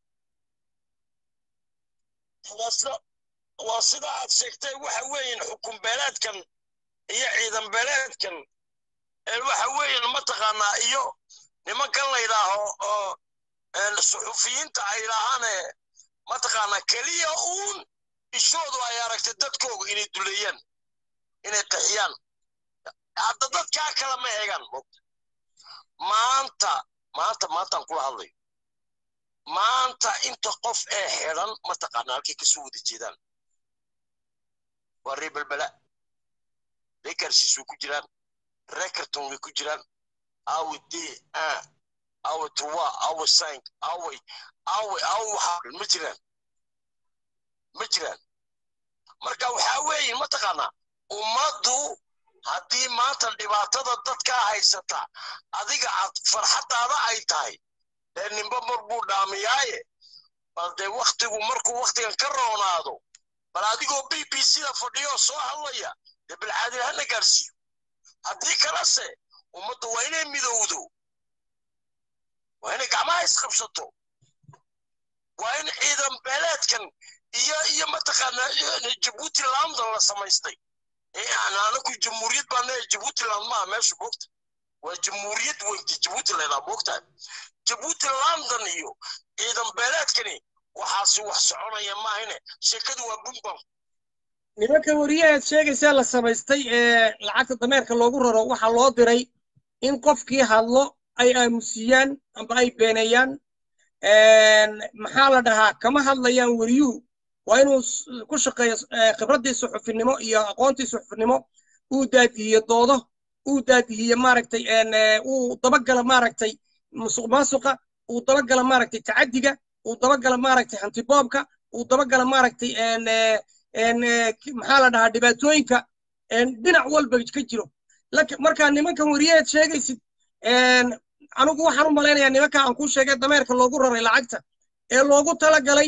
waa sida waa sida aad sheegtay waxa weeyaan xukun beeleedkan iyo ciidan beeleedkan ee waxa weeyaan mataqaanaa iyo nimankan la yidhaaho oo een, suxufiyiinta ay yidhaahaane mataqaanaa keliya uun ishoodu ay aragtay dadkooga inay duleeyaan inay qaxiyaan hadda dadkaa kale ma eegaan moogta maanta maanta maantaan kula hadlayo maanta inta qof ee xidhan mataqaanaa halkay kasoo wada jeedaan waa ree belbela ree gaarsiis way ku jiraan ree karton way ku jiraan awe d a awe trois awe cinq awe awe awe waxaa dhan ma jiraan ma jiraan marka waxaa weeye mataqaanaa ummaddu haddii maanta dhibaatada dadkaa haysata adiga aad farxaddaada ay tahay dee ninba mar buu dhaamiyaaye bal dee waktigu markuu waktigan ka roonaado bal adigoo b b c da fadhiyo soo hadlaya dee bilcaadil hana gaarsiiyo haddii kalese ummaddu waa inay midowdo waa inay gacmaha isqabsato waa in ciidan beeleedkan iyo iyo mataqaanaa jabuuti london la samaystay anaku jamhuuriyad baan leeyahay jabuuti land maaha meesha moogta waa jamhuuriyad weynta jabuuti laydhaa moogtahay jabuuti london iyo ciidan beeleedkani waxaasi wax soconaya maahine sheekadu waa bumbam
nimanka wariyahaad sheegaysaa la samaystay ee lacagta dameerka loogu raro waxaa loo diray in qofkii hadlo ay aamusiyaan amba ay beeneeyaan maxaa la dhahaa kama hadlayaan weriyuhu waa inuu s- ku shaqeeyo eh, khibraddii suxufinimo iyo aqoontii suxufinimo uu daadihiyo doodo uu daadihiyo maaragtay en, eh, uu dabagala maaragtay musuq maasuqa uu dabagala maaragtay tacaddiga uu dabagala maaragtay hantiboobka uu dabagala maaragtay en, eh, en, eh, ki- maxaa la dhahaa dhibaatooyinka en, dhinac walba ka jiro Lak- markaa nimankan weriyaheed sheegaysid en, anigu waxaan u malaynayaa nimanka aan kuu sheegay dameerka loogu raray lacagta ee loogu talagalay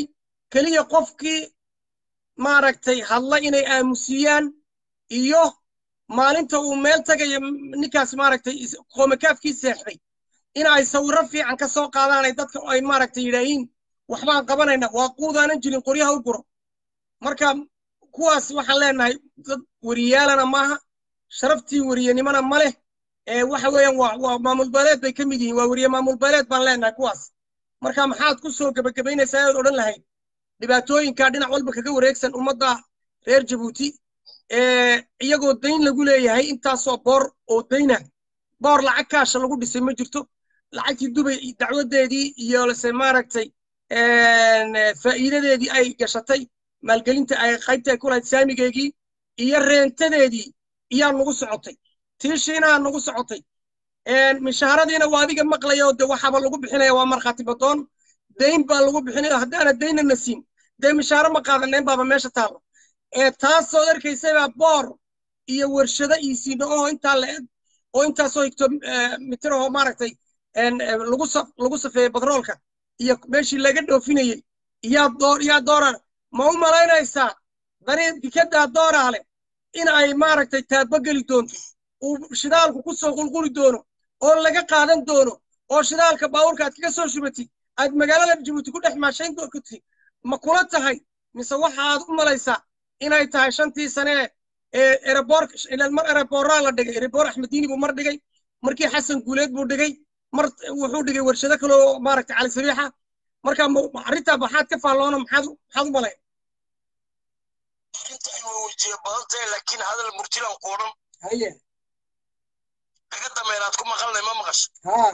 keliya qofkii maaragtay hadla inay aamusiyaan iyo maalinta uu meel tagayo ninkaas maaragtay qoomakaafkii seexday in ay sawirro fiican ka soo qaadaan ay dadka ay maaragtay yidhaahiin waxbaan qabanayna waa quudaanan jirin qoryaha u guro marka kuwaas waxaan leenahay dad wariyaalana maaha sharaftii wariyanimona ma leh ee waxa weeyaan waa waa maamul beeleed bay ka mid yihiin waa weriye maamul beeleed baan leenahay kuwaas marka maxaad ku soo gebagabaynaysaa aad odhan lahayd dhibaatooyinka dhinac walba kaga wareegsan ummadda reer jabuuti iyagoo dayn lagu leeyahay intaasoo boor oo dayna boor lacag kaasha lagu dhisay ma jirto lacagtii dubay dacwadeedii iyo lase maaragtay faa'iidadeedii ay gashatay maalgelinta ay qaybta ay ku lahayd saamigeegii iyo reentadeedii iyaa nagu socotay tiishiinaa nagu socotay mishaharadiina waa adiga maqlaya oo de waxaaba lagu bixinaya waa markhaati badoon dayn baa lagu bixinaya haddaana dayna na siin dee mishaaro ma qaadanayn baaba meesha taalo taasoo arkaysabaa boor iyo warshado iisiino oo intaa la eg oo intaasoo higto mitir oo maaragtay lagu lagu safeeyey batroolka iyo meeshii laga dhoofinayey iyaa door iyaa dooraan ma u malaynaysaa dariiq dikaddaa dooraale in ay maaragtay taabageli doonto uu shidaalku ku soo qulquli doono oo laga qaadan doono oo shidaalka baawurka aad kaga soo shubatid aad magaalada jabuuti ku dhex maashayn doonti ma kula tahay mise waxaad u malaysaa inay tahay shantii sane ee ereboor mar ereboorraa la dhigay ereboor axmediini buu mar dhigay markii xasan guuleed buu dhigay mar wuxuu dhigay warshado kale oo maaragtay cali sabiixa marka arrintaa maxaad ka faalloona maxaad maxaad u malay
arrinta ay wejiye badan tahay laakiin hadal murtilan ku odhan
haye
dhaga dameeraad ku maqalnay ma maqasho
haa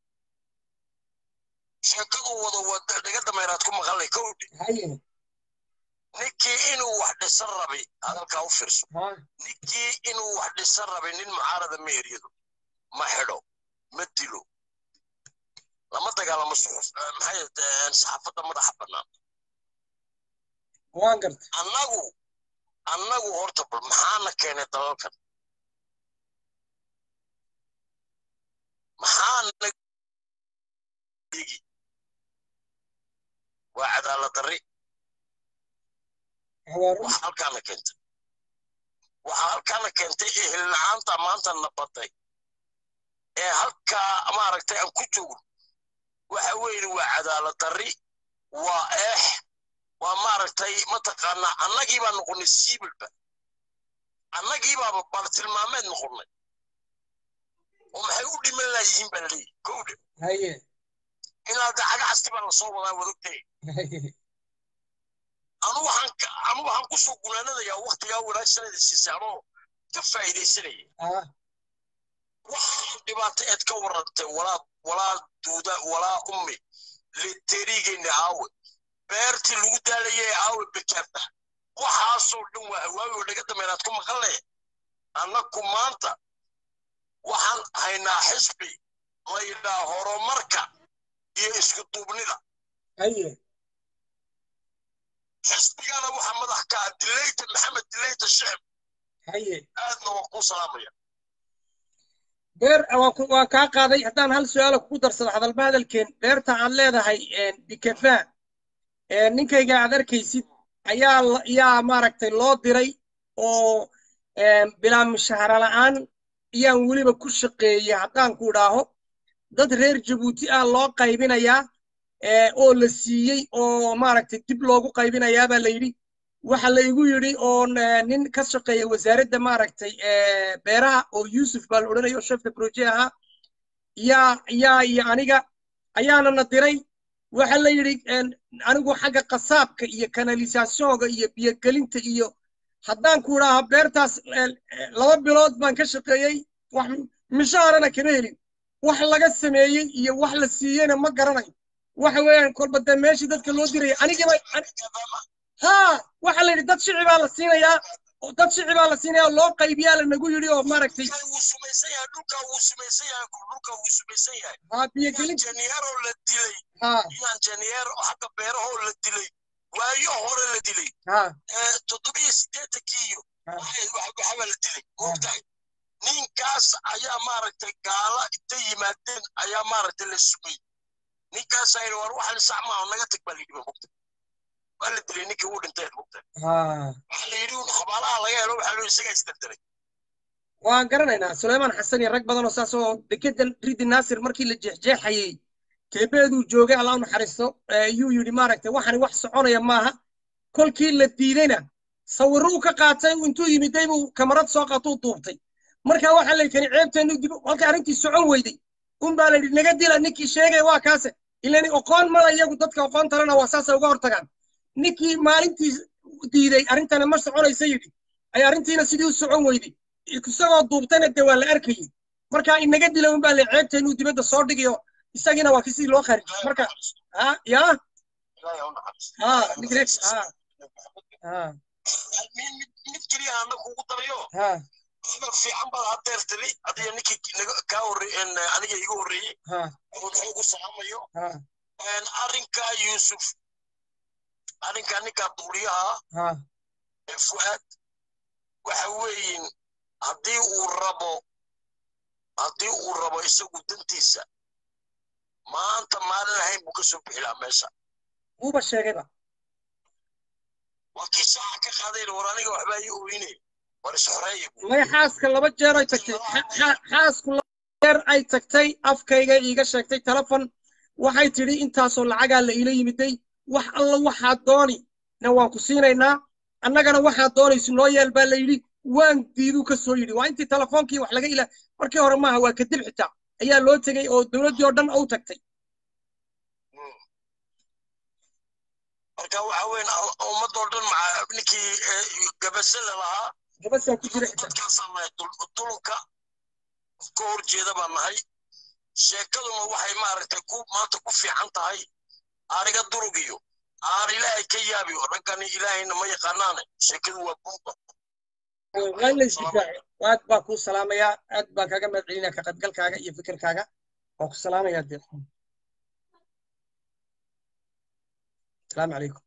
sheekadu wado wada dhaga dameeraad ku maqalnay kowdhe
haye
ninkii inuu wax dhisan rabay hadalkaa u fiirso
haa
ninkii inuu wax dhisan rabay nin mucaarada ma eryado ma xidho ma dilo lama dagaalamo suxuf maxay saxaafadda madaxa bannaan
waan garta
annagu annagu horta bal maxaana keenay dalalkan maxaana waa cadaalad darri waxa halkaana keentay waxa halkaana keentay ehel la-aanta maanta na baday ee halkaa maaragtay aan ku joogno waxa weeye waa cadaalad darri waa eex waa maaragtay mataqaanaa annagii baa noqonnay siibilba annagii baaba bartilmaameed noqonnay oo maxay u dhiman laayihiin baa laleeyahy kowdhe
haye
ilaa dacaga casti baa lasoo wadaa wadogtay anu waxaan anu waxaan kusoo gunaanadayaa waktigaa wanaagsanada siisay anoo ka faa'iidaysanaya
ah
waxaan dhibaato eed ka warrantay walaa walaa duuda walaa ummi literiigeenna aawe beertii lagu daalayay aawe bekaabda waxaasoo dhan waa hawaawi oo dhaga dameeraad ku maqanle annaku maanta waxaan haynaa xisbi la yidhaa horumarka iyo isku duubnida
haye
xisbigana waxaa madax ka ah dilayta maxamed dilayta shicib
haye
aadna waan kuu salaamaya
beer waan ku- waan kaa qaaday haddaan hal su-aala kugu darsado hadalba hadalkeen beerta aad leedahay bikefa ninkayga aad arkaysid ayaa la- yaa maaragtay loo diray oo bilaa mishahara la'aan iyaan weliba ku shaqeeyey haddaan ku idhaaho dad reer jabuuti ah loo qaybinayaa ee, oo la siiyey oo maaragtay dib loogu qaybinayaa baa la yidhi waxa la igu yidhi oon eh, nin ka shaqeeya wasaaradda maaragtay eh, beeraha oo yuusuf baa la odhanaya oo shefka proje ahaa yaa yaa iyo aniga ayaana na diray waxa la yidhi en, anigu xagga qasaabka iyo kanalisationka iyo biyogelinta iyo haddaan ku idhaaha beertaas eh, eh, laba bilood baan ka shaqeeyey wax mishaarana kama helin wax laga sameeyey iyo wax la siiyeyna ma garanayo waxa weeyaan kolba dee meeshii dadka loo diraya anigiiba ها waxa la yidhi dad shici baa la siinayaa oo dad shici baa la siinayaa oo loo qaybiyaa la nagu yidhi oo maaragtay
wuu sumaysan yahay dhulka wuu sumaysan yahay dhulka wuu sumaysan yahay
haa biyogelin
injineeroo la dilay
haa
iyo injineer xagga beerahoo la dilay waayo hore la dilay
haa
ee toddobiyo siddeetankii iyo
Ah.
waxay- wax- waxbaa la dilay ogtahay ninkaas ayaa maaragtay gaala intay yimaadeen ayaa maaragtay la sumay ninkaas ayna war waxan sax maaha naga tag baa la yidhi ba mogta waa la dilay ninkii uu dhintay mugta
ha
waxaa la yidhi un xabaalaha laga helo waxaa la yidhi isagaa isdaldalay
waan garanaynaa suleymaan xasan iyo rag badan oo saas oo dekedan ridi naasir markii la jeexjeexayey teebeeduu joogay allah u naxariisto ayuu yidhi maaragtay waxani wax soconaya maaha kolkii la diidayna sawirro uu ka qaatay intuu yimiday buu kamarad soo qaatuu duubtay marka waxaa la yidhi ceebteenu dib halka arrintii socon weyday un baa la yidhi naga dila ninkii sheegay waa kaase ilani oqoon mala iyagu dadka oqoon talena waa saasay uga hortagaan ninkii maalintii diiday arrintana ma soconaysa yidhi ay arrintiina sidii u socon weyday isagoo duubtayna dee waa la arkayey marka inaga dila un baa la ceebteenu dibadda soo dhigayo isagiina waa kisii loo kharijay marka ha ya
ilaahay u naxariisto
ha nigrex ha ha
mid mid- mid keliya ana kugu darayo
ha
hadal fiican baad hadeer tiri adiga ninkii naga- kaa horre- en, aniga iga horreeyey
ha
oo xoogu salaamayo
ha
En, arrinkaa yuusuf arrinkaa ninkaa duuliyaha
ha
ee fuaad waxa weeyin haddii uu rabo haddii uu rabo isagu dantiisa maanta maalin ahayn buu ka soo bixi lahaa meesha
wuuba sheegayba
waa kii saaca ka qaadayna war aniga waxbaa ii ooyine war isxoreeya buu
may xaaska laba jeer ay tagtay xa- xa- xaasku laba jeer ay tagtay afkayga iiga sheegtay telefon waxay tidhi intaasoo lacagaa la iila yimiday wax alla waxaad dooni na waan ku siinaynaa annagana waxaad doonayso noo yeel baa la yidhi waan diiduu ka soo yidhi waa intii telefoonkii wax laga ila markii hore maaha waa kadib xitaa ayaa loo tegey oo dowladdii oo dhan u tagtay
marka waxa weyn ummadoo dhan maca ninkii eh, gabasele lahaa
gabasaa ku jira xitaa
dadkaasaan nahay dul- dulunka ka hor jeeda baan nahay sheekaduna waxay maaragtay ku maanta ku fiican tahay aariga durugiyo aar ilaahay ka yaabiyo raggani ilaahayna ma yaqaanaane sheekadu waa bumba
waa in la isdifaaco aad baa kuu salaamayaa aad baan kaaga mahad celinaya ka qaybgalkaaga iyo fikirkaaga waa ku salaamayaa dee asalaamu calaykum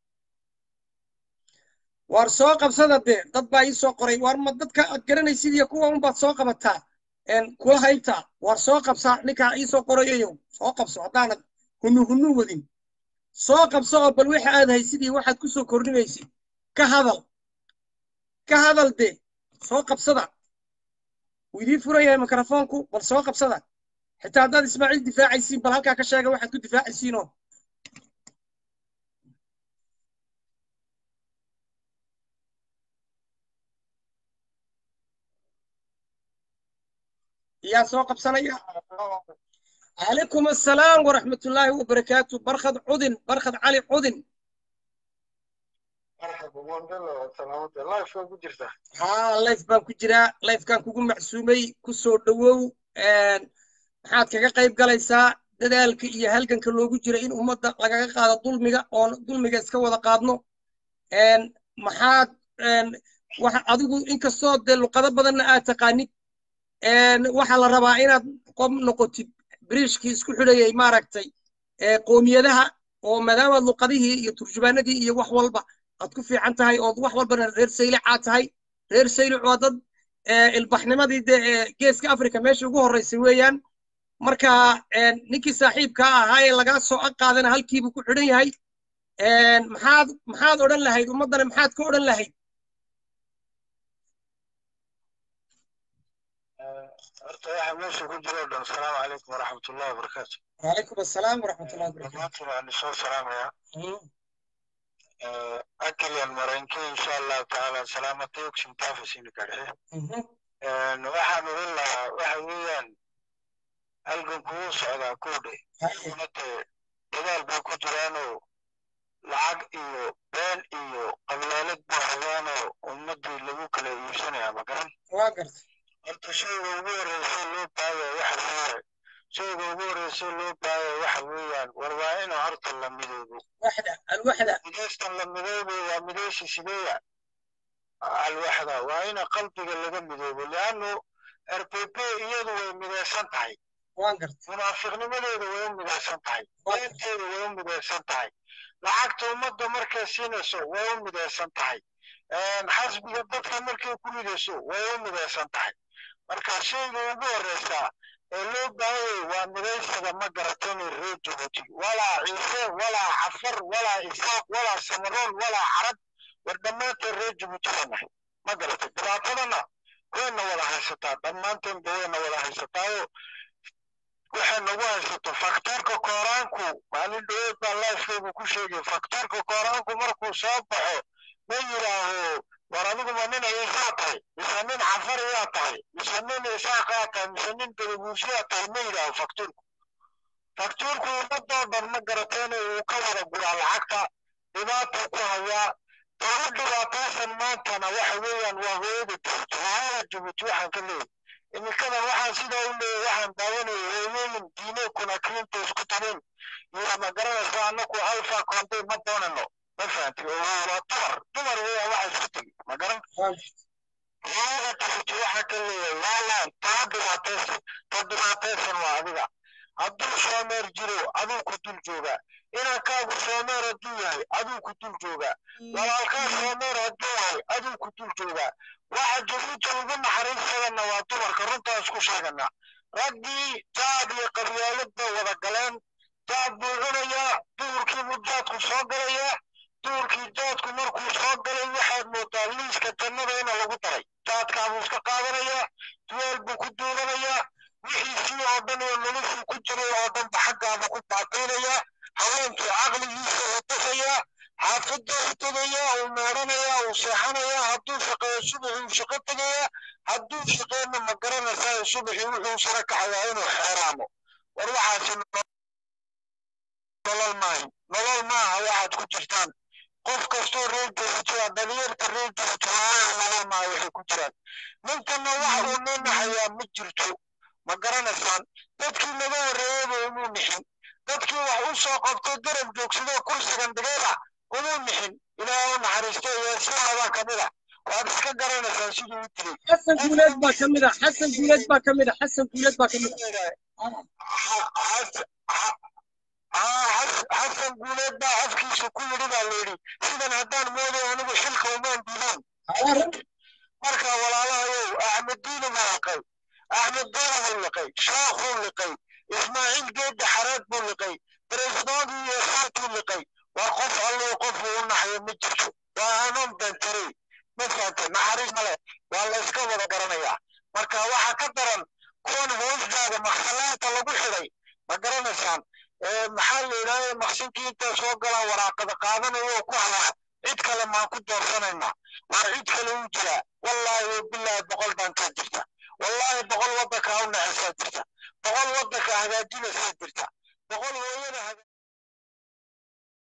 waar soo qabsada dee dad baa ii soo qoray waar ma dadka aad garanaysid iyo kuwa unbaad soo qabataa een kula haybtaa waar soo qabsaa ninkaa ii soo qorayayow soo qabso haddaanad hunu hunu wadin soo qabso oo bal waxa aad haysid iyo waxaad ku soo kordhinaysid ka hadal ka hadal dee soo qabsada wuu idiin furan yahay mikrofoonku bal soo qabsada xitaa haddaad ismaaciil difaacaysiin bal halkaa ka sheega waxaad ku difaacaysiinoo yaa soo qabsanaya calaykum assalaam waraxmatullaahi wabarakaatu barkhad cudin barkhad cali cudin haa life baan ku jiraa lifekaan kugu macsuumay ku soo dhowow maxaad kaga qayb galaysaa dadaalka iyo halganka loogu jira in ummadda lagaga qaado dulmiga oon dulmiga iska wada qaadno maxaad waxa adigu inkastoo dee luqado badanna aad taqaanid waxaa la rabaa inaad qob noqotid biriishkii isku xidhayay maaragtay qoomiyadaha oo maadaamaad luqadihii iyo turjubaanadii iyo wax walba aad ku fiican tahay ood wax walbana reer saylicaad tahay reer saylic waa dad ilbaxnimadii dee geeska africa meesha ugu horreysay weeyaan marka ninkii saaxiibkaa ahaa ee lagaa soo aqaadana halkiibuu ku xidhan yahay maxaad maxaad odhan lahayd ummaddana maxaad ka odhan lahayd
horta waxa meesha ku jiro o dhan asalaamu calaykum waraxmatullahi wabarakaatu
وعليكم السلام ورحمة الله وبركاته
dhammaantiin waan isoo salaamayaa akaliyan maranki insha allahu tacaala salaamata ogsin taafasina garxe waxaan odhan lahaa waxa weeyaan halganku wuu socdaa kowdhe iyaguna dee dadaal bay ku jiraanoo lacag iyo been iyo qablaalad buu hayaanoo ummaddii lagu kala iibsanaya ma garan
واقرت
horta shayga ugu horreysay loo baaya waxa weeye shayga ugu horreysay loo baaya waxa weeyaan war waa inuu horta la midoobo
واحدة الوحدة
midaystan la midoobay waa midaysi sideeya alwaxda waa ina qalbiga laga midoobo liannu r p p iyadu way midaysan tahay
واقرت
munaafiqnimadeeda way u midaysan tahay beenteeda way u midaysan tahay lacagta ummadda markay siinayso way u midaysan tahay xasbiga dadka markay ku ridayso way u midaysan tahay marka shayga ugu horreysaa ee loo baahanyay waa midaysiga ma garatani reer jabuuti walaa ciise walaa cafar walaa isaaq walaa samaroon walaa carab war dhammaanteen reer jabuuti baa nahay ma garatay dhibaatadana wayna wada haysataa dhammaanteenba wayna wada haysataayo waxay nagu haysato faktoorka kooraanku maalin dhaweed baa lifekeygu ku sheegay faktoorka kooraanku markuu soo baxo ma yidhaaho war adiguma nin ciisaa tahay mise nin cafariyaa tahay mise nin isaaqaa tahay mise nin gadaguusiyaa tahay ma yidhaaho faktoorku faktoorku ummadoo dhan ma garateena uu ka wada guraa lacagta dhibaatuu ku hayaa ugu dhibaataysan maantana waxa weeyaan waa hooyada jabuuti hooyada jabuuti waxaan ka leeyahay iminkadan waxaan sidaa u leeyahay waxaan daawanayay hooyooyin diine kunakriinta isku tabeen iyo ma garanaysa annaku alfa konday ma doonano ma fahanti oo waa dumar dumar weeyaan waxa isku tegi ma garan hooyada jabuuti waxaa ka leeyahay laalaan taa dhibaataysan ta dhibaataysan waa adiga hadduu soomeer jiro aduu ku dul joogaa inankaagu soomeer hadduu yahay aduu ku dul joogaa walaalkaa soomeer hadduu yahay aduu ku dul joogaa waxa jabuuti ugu naxariisadana waa dumarka runtaa isku sheegana raggii jaad iyo qabyaalad bay wada galeen jaad buu cunayaa duhurkii buu jaadku soo galayaa duhurkii jaadku markuu soo galay waxaad moodaa liiska jannada ina lagu daray jaadkaa buu iska qaadanayaa duweel buu ku duubanayaa wixiisii oo dhan oo noloshuu ku jiray oo dhanba xaggaaba ku baaqiinayaa haweenkii caqligiisa la dafayaa xaafadda u tegayaa uu meedhanayaa uu seexanayaa hadduu shaqeeyo subaxii uu shaqo tegayaa hadduu shaqeena ma garanaysaa subaxii wuxuu sara kacayaa inuu xeeraamo war waxaasi nolol maahi nolol maaha waxaad ku jirtaan qof kastoo reer jabuutiya dhalinyarta reer jabuuti nolol maaha waxay ku jiraan ninkana waxa uu noo naxayaa ma jirto ma garanaysaan dadkii naga horreeyeyba umuu nixin dadkii wax u soo qabtay garab joogsadoo kursigan dhigayba umuu nixin ilaahay u naxariisto yeesiyaabaa ka mid a waad iska garanaysaan siduu u dilay
xasan guuleed baa ka mid a xasan guuleed baa ka mid a xasan guuleed baa ka mid
xasan guuleed baa afkiisa ku yidhi baa layidhi sidan haddaan mooday anigu xilka umaan diidaan marka walaalahayow axmed diini baa liqay axmed doona buu liqay shaakh buu liqay ismaaciil geedda xareed buu liqay beresdoodii iyo saartuu liqay waa qof alluu qofuu u naxayo ma jirto waa hanuun dantarey ma fahante naxariis male waa la iska wada garanayaa marka waxaa ka daran kuwan hoosdaaga maksalaanta lagu xidhay ma garanaysaan maxaa la yidhahda maqsinkii intay soo galaan waraaqada qaadanayo oo ku hayaa cid kale maan ku doorsanaynaa waa cid kale u jiraa wallaahi wabilaahi boqol baan kaa jirta wallaahi boqol waddanka u nacesaa jirta boqol waddanka hagaajinaysaa jirta boqol hooyada